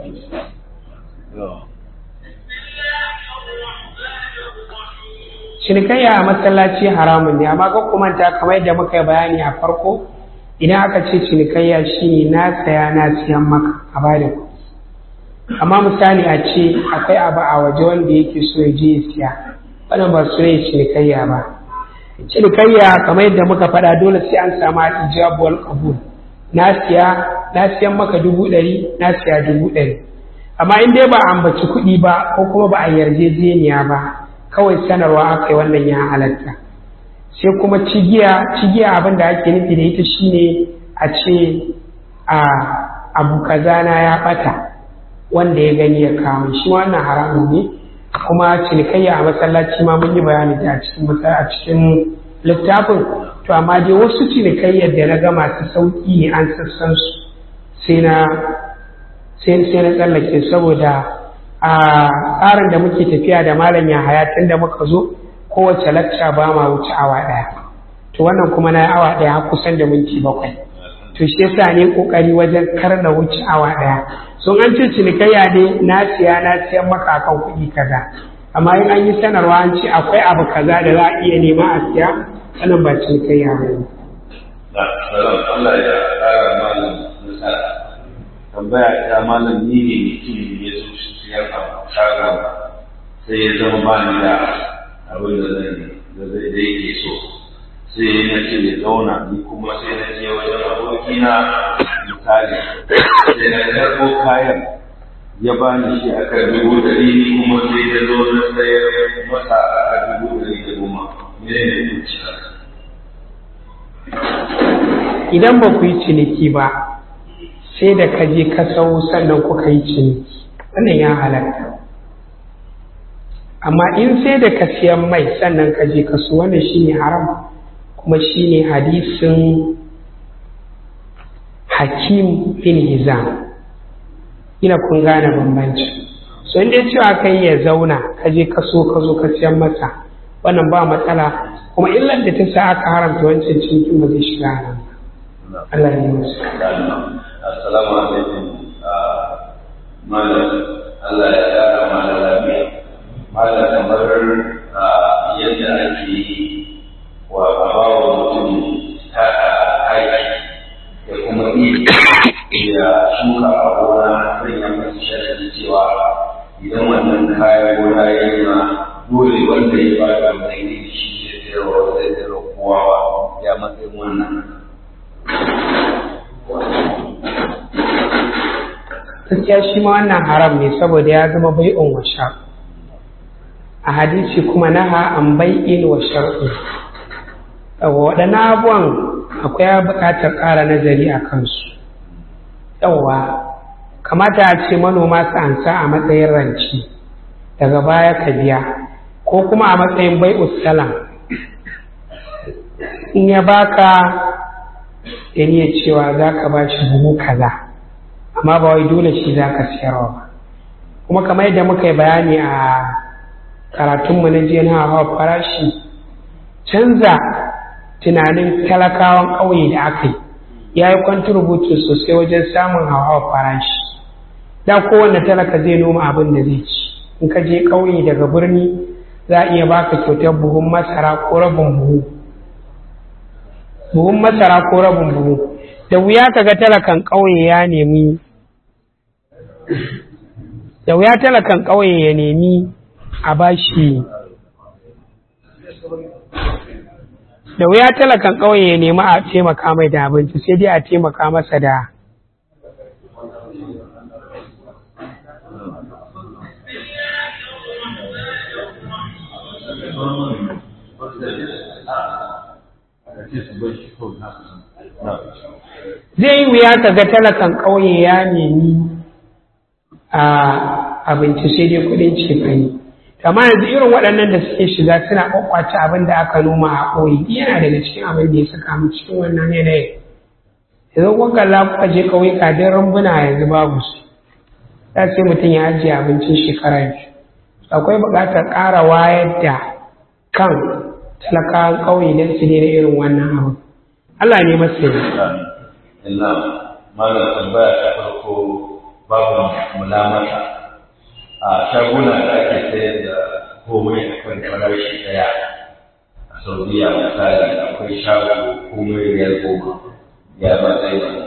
cinikayya a masallaci haramun ne amma ga manta kamar yadda muka yi bayani a farko idan aka ce cinikayya shine na saya na siyan maka a bada ku amma misali a ce akwai abu a waje wanda yake so ya je ya siya wannan ba su ne cinikayya ba cinikayya kamar yadda muka faɗa dole sai an samu ijab wal qabul na siya na siyan maka dubu ɗari na siya dubu ɗari amma in dai ba a ambaci kuɗi ba ko kuma ba a yarjejeniya ba kawai sanarwa aka yi wannan ya halatta sai kuma cigiya cigiya abin da ake nufi da ita shine a ce a abu kaza na ya ɓata wanda ya gani ya kawo shi wannan haramun ne kuma cinikayya a masallaci ma mun yi bayani ta a cikin a cikin littafin to amma dai wasu cinikayyar da na ga masu sauƙi ne an sassan su sai na sai na tsallake saboda a tsarin da muke tafiya da malam ya tun da muka zo kowace lacca ba ma wuce awa ɗaya to wannan kuma na awa ɗaya kusan da minti bakwai to shi yasa ne kokari wajen kar na wuce awa ɗaya sun an ce cinikayya ne na siya na siyan maka akan kuɗi kaza amma in an yi sanarwa an ce akwai abu kaza da za a iya nema a siya wannan ba cinikayya ba ne. Allah ya ƙara malam nasara tambaya ta malam ni ne mutum ya zo siyar a shagon sai ya zama ba ni da abin da zai da zai da yake so sai na ce ya zauna ni kuma sai na je wajen abokina misali sai na karɓo kayan ya ba ni shi a kan dubu ɗari ni kuma sai ya zo na sayar masa a kan dubu ɗari da goma mene ne kuci idan ba ku yi ciniki ba sai da ka je ka sau sannan kuka yi ciniki wannan ya halatta amma in sai da ka siyan mai sannan ka je ka su wannan shine haram kuma shine hadisin hakim bin hizam ina kun gane bambanci so in dai cewa kai ya zauna ka je ka so ka zo ka siyan masa wannan ba matsala kuma illar da ta sa aka haramta wancan cinikin ba zai shiga haram Allah ya yi musu assalamu alaikum malam Allah ya kara malam lafiya malam kamar yadda ake yi wa bawa mutum ta aiki da kuma iya ya shuka a gona zai yi masu sharadin cewa idan wannan kayan gona ya yi ma dole wanda ya ba da mai ne shi ya sayarwa zai sayarwa kowa ya matsayin wannan gaskiya shi ma wannan haram ne saboda ya zama bai'un wa sha a hadisi kuma naha an bai'in wa shar'i yawa waɗannan abubuwan akwai buƙatar ƙara nazari a kansu yawa kamata a ce manoma su ansa a matsayin ranci daga baya ka biya ko kuma a matsayin bai'us salam in ya baka da niyyar cewa za ka ba shi buhu kaza amma ba wai dole shi za ka siyarwa ba kuma kamar yadda muka yi bayani a karatunmu na jiya na hawa farashi canza tunanin talakawan ƙauye da aka yi ya yi kwanturubutu sosai wajen samun hawa farashi da kowane talaka zai noma abin da zai ci in ka je ƙauye daga birni za a iya baka kyautar buhun masara ko rabin buhu buhun masara ko rabin buhu da wuya ka ga talakan ƙauye ya nemi da wuya talakan ƙauye ya nemi a bashi da wuya talakan ƙauye ya nemi a taimaka mai da abinci sai dai a taimaka masa da zai yi wuya ka ga talakan ƙauye ya nemi a abinci sai dai kudin cefane amma yanzu irin waɗannan da suke shiga suna kwakwace abin da aka noma a ƙauye yana daga cikin abin da ya saka mu cikin wannan yanayin yanzu kun kalla kuka je ƙauyuka don rumbuna yanzu babu su za sai mutum ya ajiye abincin shekara biyu akwai buƙatar ƙara wayar da kan talakawan ƙauye don su daina irin wannan abu Allah ne masu yi illa malam tambaya ta farko babu mulamata a shaguna da ake sayar da komai a kan farashi daya a saudiya misali akwai shago komai riyal goma ya ba zai ba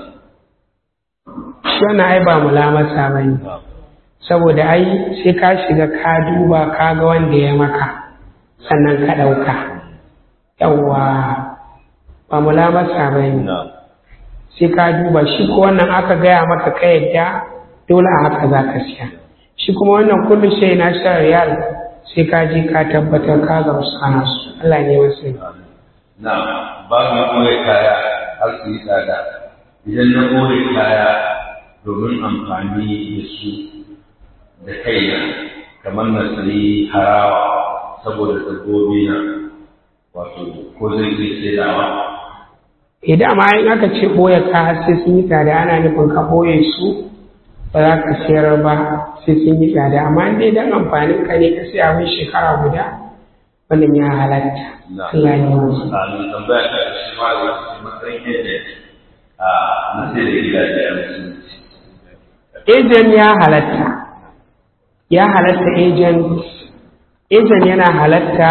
shi wannan ai ba mulamasa ba ne saboda ai sai ka shiga ka duba ka ga wanda ya maka sannan ka ɗauka yawwa ba mulamasa ba ne sai ka duba shi ko wannan aka gaya maka ka yadda dole a haka za ka siya shi kuma wannan kullum shi na shan riyal sai ka je ka tabbatar ka ga wasu ana su Allah ne wasu yi na ba mu kore kaya har su yi tsada idan na kore kaya domin amfani da su da kaina kamar na sayi harawa saboda dabbobi na wato ko zai iya saidawa idan ma in aka ce ɓoye ka sai sun yi tsada ana nufin ka ɓoye su ba za ka sayar ba sai sun yi tsada amma in dai dan amfanin ka ne ka sai abin shekara guda wannan ya halatta Allah ya wasu a nan tambaya ta shi ma da wasu matsayin yadda a na sai da gidaje a musulunci agent ya halatta ya halatta agent agent yana halatta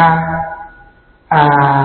a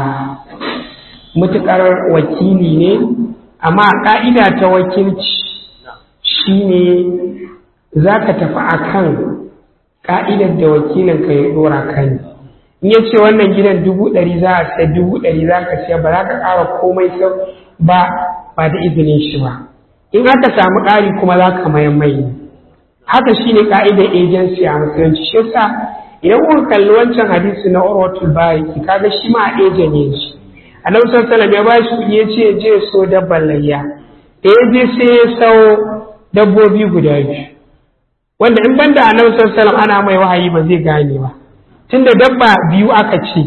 mutukar wakili ne amma ƙa'ida ta wakilci shine za ka tafi a kan ƙa'idar da wakilinka ya ɗora kan in ya ce wannan gidan dubu ɗari za a sai dubu ɗari za ka siya ba za ka ƙara komai sau ba ba da izinin shi ba in aka samu ƙari kuma za ka mayan mai haka shine ƙa'idar agency a musulunci shi yasa idan kuka kalli wancan hadisi na urwatul bayaki kaga shi ma a agent ne shi annabi sallallahu ya ba shi kuɗi ya ce je so dabban layya da ya je sai ya sau dabbobi guda biyu wanda in banda annabi sallallahu ana mai wahayi ba zai gane ba tunda dabba biyu aka ce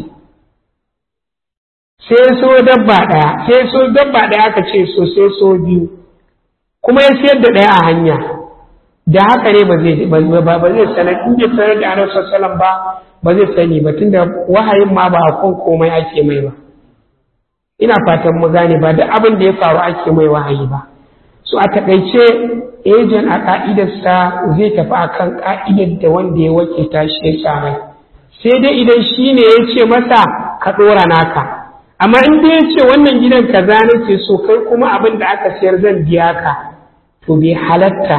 sai ya so dabba ɗaya sai ya so dabba ɗaya aka ce so sai so biyu kuma ya sayar da ɗaya a hanya da haka ne ba zai ba zai sanar in bai sanar da annabi sallallahu ba ba zai sani ba tunda wahayin ma ba a kan komai ake mai ba ina fatan mu gane ba duk abin da ya faru ake mai wahayi ba so a takaice ejen a ka'idarsa zai tafi akan ka'idar da wanda ya wakilta shi ya sa mai sai dai idan shi ne ya ce masa ka ɗora naka amma in dai ya ce wannan gidan kaza nake so kai kuma abin da aka siyar zan biya ka to bai halatta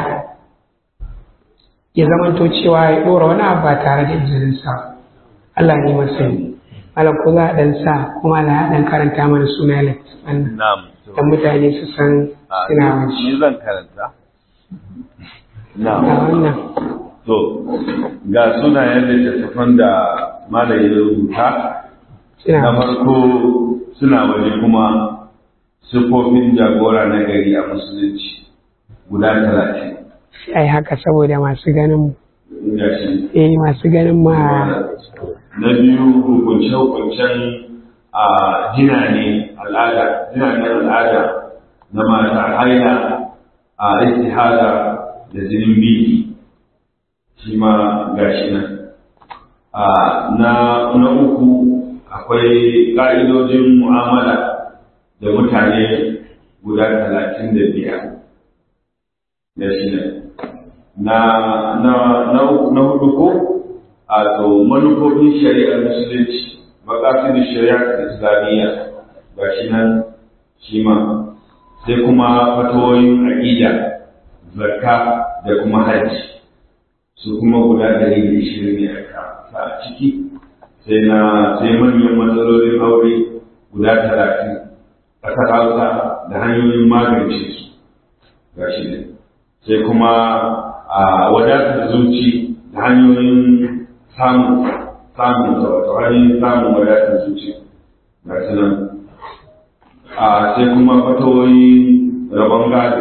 ya zamanto cewa ya ɗora wani abu ba tare da izininsa Allah ne masani malam ko za a ɗan sa kuma na ɗan karanta mana suna littattafan nan na'am dan mutane su san suna wani ni zan karanta a na'am wannan to ga sunayen littattafan da malam ya rubuta suna na farko suna waje kuma siffofin jagora na gari a musulunci guda talatin ai haka saboda masu ganin mu ga shi eh masu ganin ma na biyu hukunce-hukuncen a jina ne al'ada jina ne al'ada na mata haila a istihada da jinin biki shi ma gashi nan a na na uku akwai ƙa'idojin mu'amala da mutane guda talatin da biyar da shi nan na na na na hudu ko a to manufofin shari'ar musulunci makasidin shari'ar islamiyya ga shi nan shi ma sai kuma fatawoyin aƙida zakka da kuma hajji su kuma guda ɗari da ishirin ne aka sa a ciki sai na sai manyan matsalolin aure guda talatin ƙasar hausa da hanyoyin magance su ga shi ne sai kuma a wadatar zuci da hanyoyin samun samun ta wato hanyoyin samun wadatar zuci ga su nan a sai kuma fatawoyi rabon gado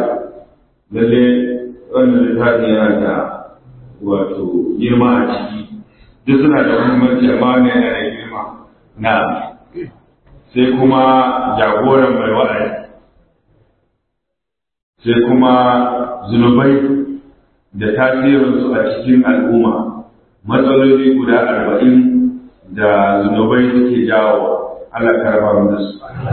lalle wannan littafin yana da wato girma a ciki duk suna da muhimmanci amma wannan yana da girma na sai kuma jagoran mai wa'azi sai kuma zunubai da tasirinsu a cikin al'umma matsaloli guda arba'in da zunubai suke jawo Allah karba mu da su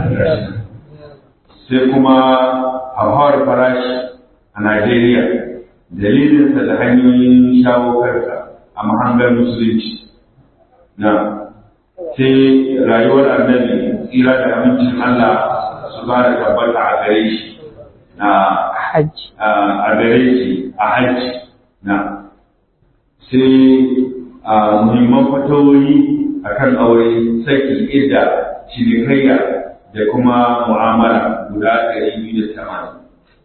sai kuma hauhawar farashi a Najeriya dalilinsa da hanyoyin shawo karsa a mahangar musulunci na sai rayuwar annabi tsira da amincin Allah su ba da tabbata a gare shi na hajji a gare shi a hajji na sai a muhimman fatawoyi a kan aure saki idda cinikayya da kuma mu'amala guda ɗari biyu da tamanin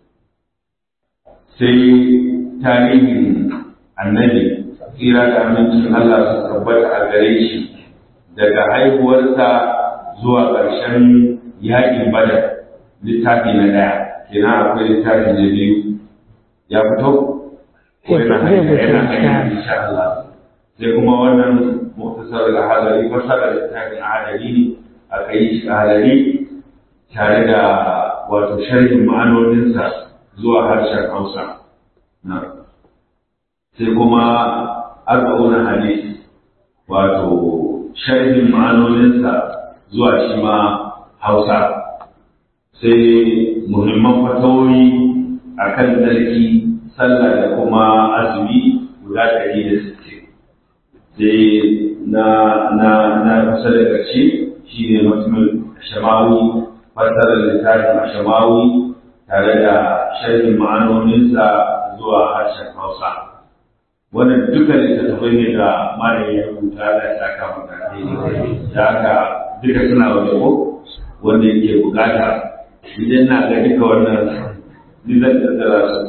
sai tarihin annabi tsira da amincin Allah su tabbata a gare shi daga haihuwarsa zuwa ƙarshen yaƙin badar littafi na ɗaya kenan akwai littafi na biyu ya fito ko yana hanya yana hanya insha Allah sai kuma wannan muktasar da halari fasara littafin adali ne aka yi shi halari tare da wato sharhin ma'anoninsa zuwa harshen Hausa na sai kuma arba'una hadisi wato sharhin ma'anoninsa zuwa shi ma Hausa sai muhimman fatawoyi a kan tsarki sallah da kuma azumi guda ɗari da sittin sai na na na kusa da ƙarshe shi ne mutumin shamawi fassarar littafin shamawi tare da sharhin ma'anoninsa zuwa harshen hausa wannan duka littattafai ne da malamin ya rubuta da ya saka mutane da haka duka suna waje ko wanda yake bukata idan na ga duka wannan nizar da tsara su.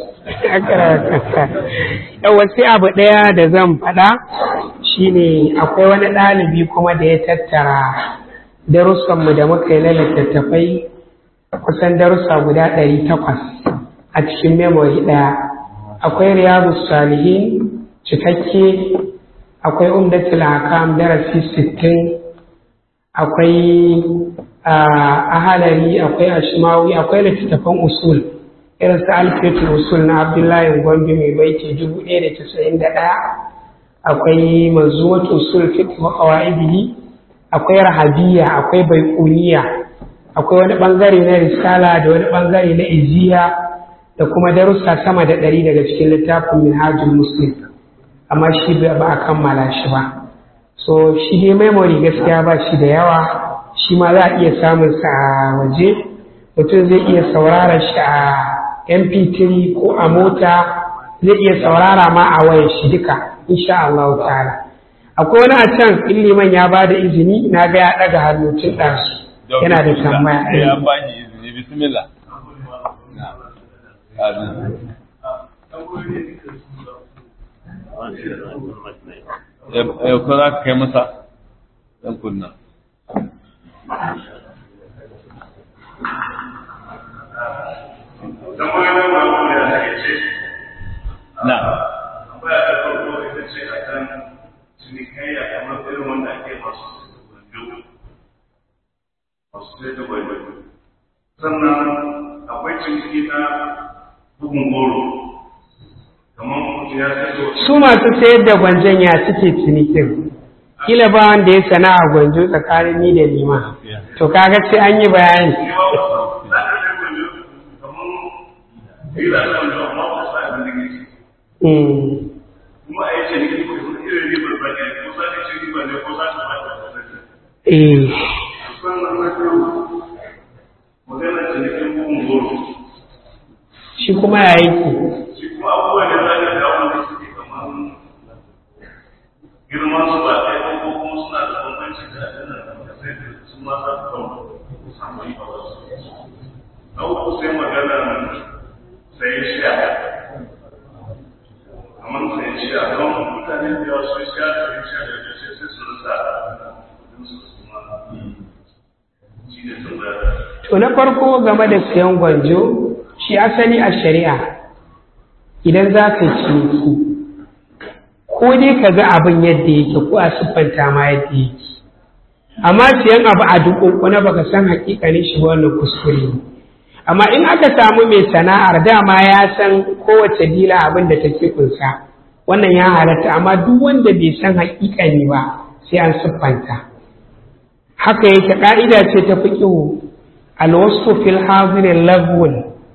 Yawa sai abu ɗaya da zan faɗa shine akwai wani ɗalibi kuma da ya tattara darussanmu da muka yi na littattafai kusan darussa guda ɗari takwas a cikin memory ɗaya. Akwai riyadu salihin cikakke, akwai umdatul hakam darasi sittin, akwai ahalari akwai ashimawi akwai littattafan usul irin su alfiyatul usul na abdullahi gombe mai baiti dubu ɗaya da casa'in da ɗaya akwai manzumat usul fiqh wa qawaidihi akwai rahabiyya akwai baiquniya akwai wani bangare na risala da wani bangare na iziya da kuma darussa sama da ɗari daga cikin littafin minhajul muslim amma shi ba a kammala shi ba so shi dai memory gaskiya ba shi da yawa shi ma za a iya samun sa a waje mutum zai iya saurara shi a mp3 ko a mota zai iya saurara ma a wayar shi duka insha Allah ta'ala akwai wani a can in liman ya ba da izini na ga ya ɗaga hannu tun ɗansu yana da tambaya ya ba shi izini bismillah ya ko za ka kai masa ɗan kunna na tambaya ta farko ita ce a kan cinikayya kamar irin wanda ake masu gwanjo masu sai da gwanjo sannan akwai ciniki na bugun goro kamar mutum ya sai da su masu sayar da gwanjon ya suke cinikin kila ba wanda ya sana'a gwanjo tsakanin ni da lima to kaga sai an yi bayani Mm. kuma a yi ciniki ko kuma irin ribar ba ne ko za ka ci riba ne ko za ka ba ta Eh. sannan na biyu magana cinikin bugun goro shi kuma ya yake shi kuma abubuwa ne za ka kawo da suke kamar girman su ba ɗaya ko kuma suna da bambanci da adana da sai da su ma za su kawo samu riba wasu na uku sai magana sai sha kamar sai sha don mutane da yawa sun sha da sha da ya sai su rasa kudin su su ma shi ne tambaya to na farko game da siyan gwanjo shi asali a shari'a idan za ka yi ciniki ko dai ka ga abin yadda yake ko a siffanta ma yadda yake amma siyan abu a dukunkuna baka san hakikanin shi wannan kuskure ne amma in aka samu mai sana'ar dama ya san kowace dila abin da take kunsa wannan ya halatta amma duk wanda bai san hakikani ba sai an siffanta haka yake ka'ida ce ta fiqhu alwasfu fil hadir lagwun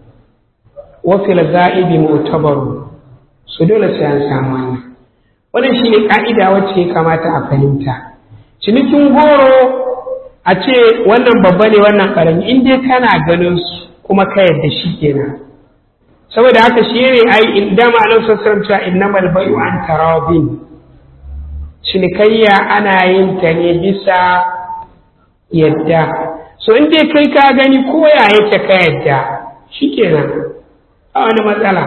wa fil ga'ibi mu'tabaru su dole sai an samu wannan wannan shine ka'ida wacce ya kamata a fahimta cinikin goro a ce wannan babba ne wannan karami in dai kana ganin su kuma ka yadda shi kenan saboda haka shi ne ai in dama nan sassan cewa innamal bai'u an tarawin cinikayya ana yin ta ne bisa yadda so in dai kai ka gani ko ya yake ka yadda shi kenan a wani matsala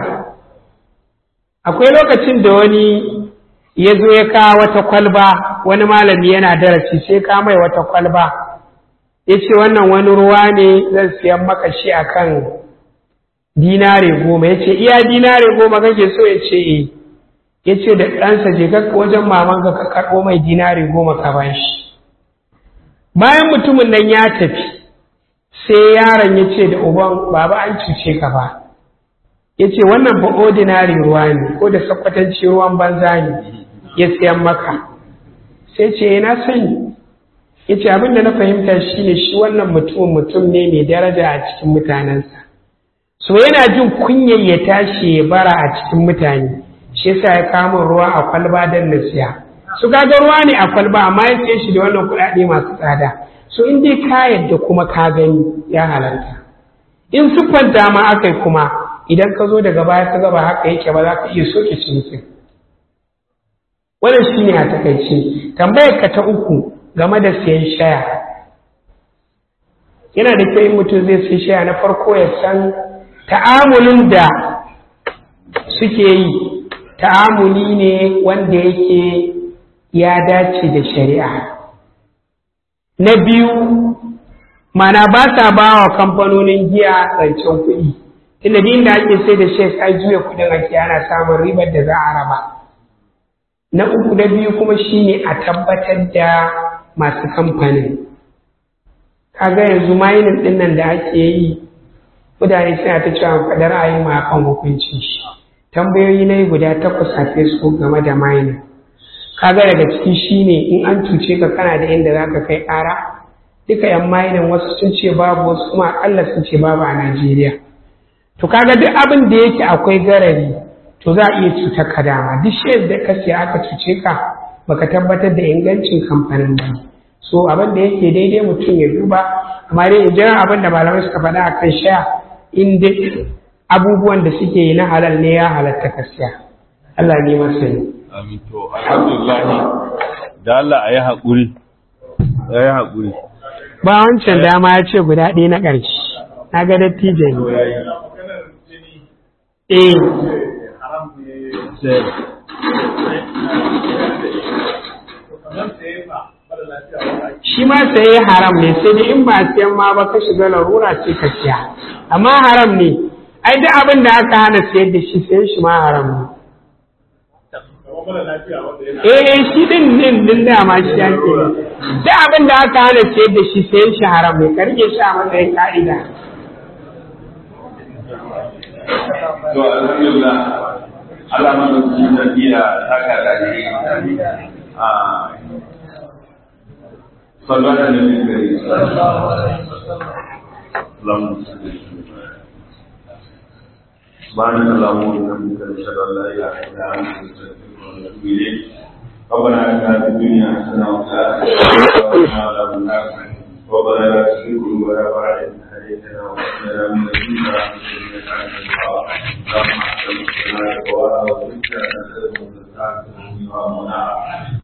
akwai lokacin da wani ya zo ya kawo wata kwalba wani malami yana darasi sai ka mai wata kwalba ya ce wannan wani ruwa ne zan siyan maka shi a kan dinare goma ya ce iya dinare goma kake so ya ce e ya ce da ɗansa je ka wajen mamanka ka karɓo mai dinare goma ka ba shi bayan mutumin nan ya tafi sai yaron ya ce da uban baba an cuce ka ba ya ce wannan ba ordinary ruwa ne ko da sakwatanci ruwan banza ne ya siyan maka sai ce na sani ya ce abin da na fahimta shi ne shi wannan mutumin mutum ne mai daraja a cikin mutanensa so yana jin kunyar ya tashi ya bara a cikin mutane shi yasa ya kama ruwa a kwalba don na siya su kaga ruwa ne a kwalba amma ya siya shi da wannan kuɗaɗe masu tsada so in dai ka yadda kuma ka gani ya halarta in siffanta ma aka kuma idan ka zo daga baya ka gaba haka yake ba za ka iya soke cinikin wannan shi ne a takaice tambayar ka ta uku game da siyan shaya yana da kyau in mutum zai siya shaya na farko ya san ta'amulin da suke yi ta'amuli ne wanda yake ya dace da shari'a na biyu mana ba sa ba wa kamfanonin giya rancen kuɗi tunda din da ake sai da shek ai juya kuɗin ake ana samun ribar da za a raba na uku na biyu kuma shine a tabbatar da masu kamfanin kaga yanzu mainin ɗin nan da ake yi mutane suna ta cewa faɗar ra'ayin ma kan hukuncin shi tambayoyi na yi guda takwas a facebook game da mainin kaga daga ciki shine in an cuce ka kana da inda za ka kai ƙara duka yan mainin wasu sun ce babu wasu kuma akalla sun ce babu a najeriya to kaga duk abin da yake akwai garari to za a iya cutar ka dama duk shares da ka siya aka cuce ka baka tabbatar da ingancin kamfanin ba so abin da yake daidai mutum ya duba amma dai in jira abin da malamai suka faɗa a kan sha in dai abubuwan da suke yi na halal ne ya halatta ka siya Allah ne masani amin to alhamdulillah da Allah a yi haƙuri a yi haƙuri ba wancan dama ya ce guda ɗaya na ƙarshe na ga dattijo ne eh shi ma saye haram ne sai dai in ba siyan ma ba ka shiga larura ce ka siya amma haram ne ai duk abin da aka hana sayar da shi sayan shi ma haram ne eh shi din din din da ma shi yake duk abin da aka hana sayar da shi sayan shi haram ne ka rike shi a matsayin ka'ida to alhamdulillah Allah madaukakin sarki ya saka da ni a sallallahu alaihi wasallam سبحانك اللهم وبحمدك نشهد ان لا اله الا انت نستغفرك ونتوب اليك ربنا اتنا في الدنيا حسنه وفي الاخره حسنه وقنا عذاب النار ربنا لا تزغ قلوبنا بعد إذ هديتنا وهب لنا من لدنك رحمة إنك أنت الوهاب اللهم احسن السماء وأعوذ بك أن تكون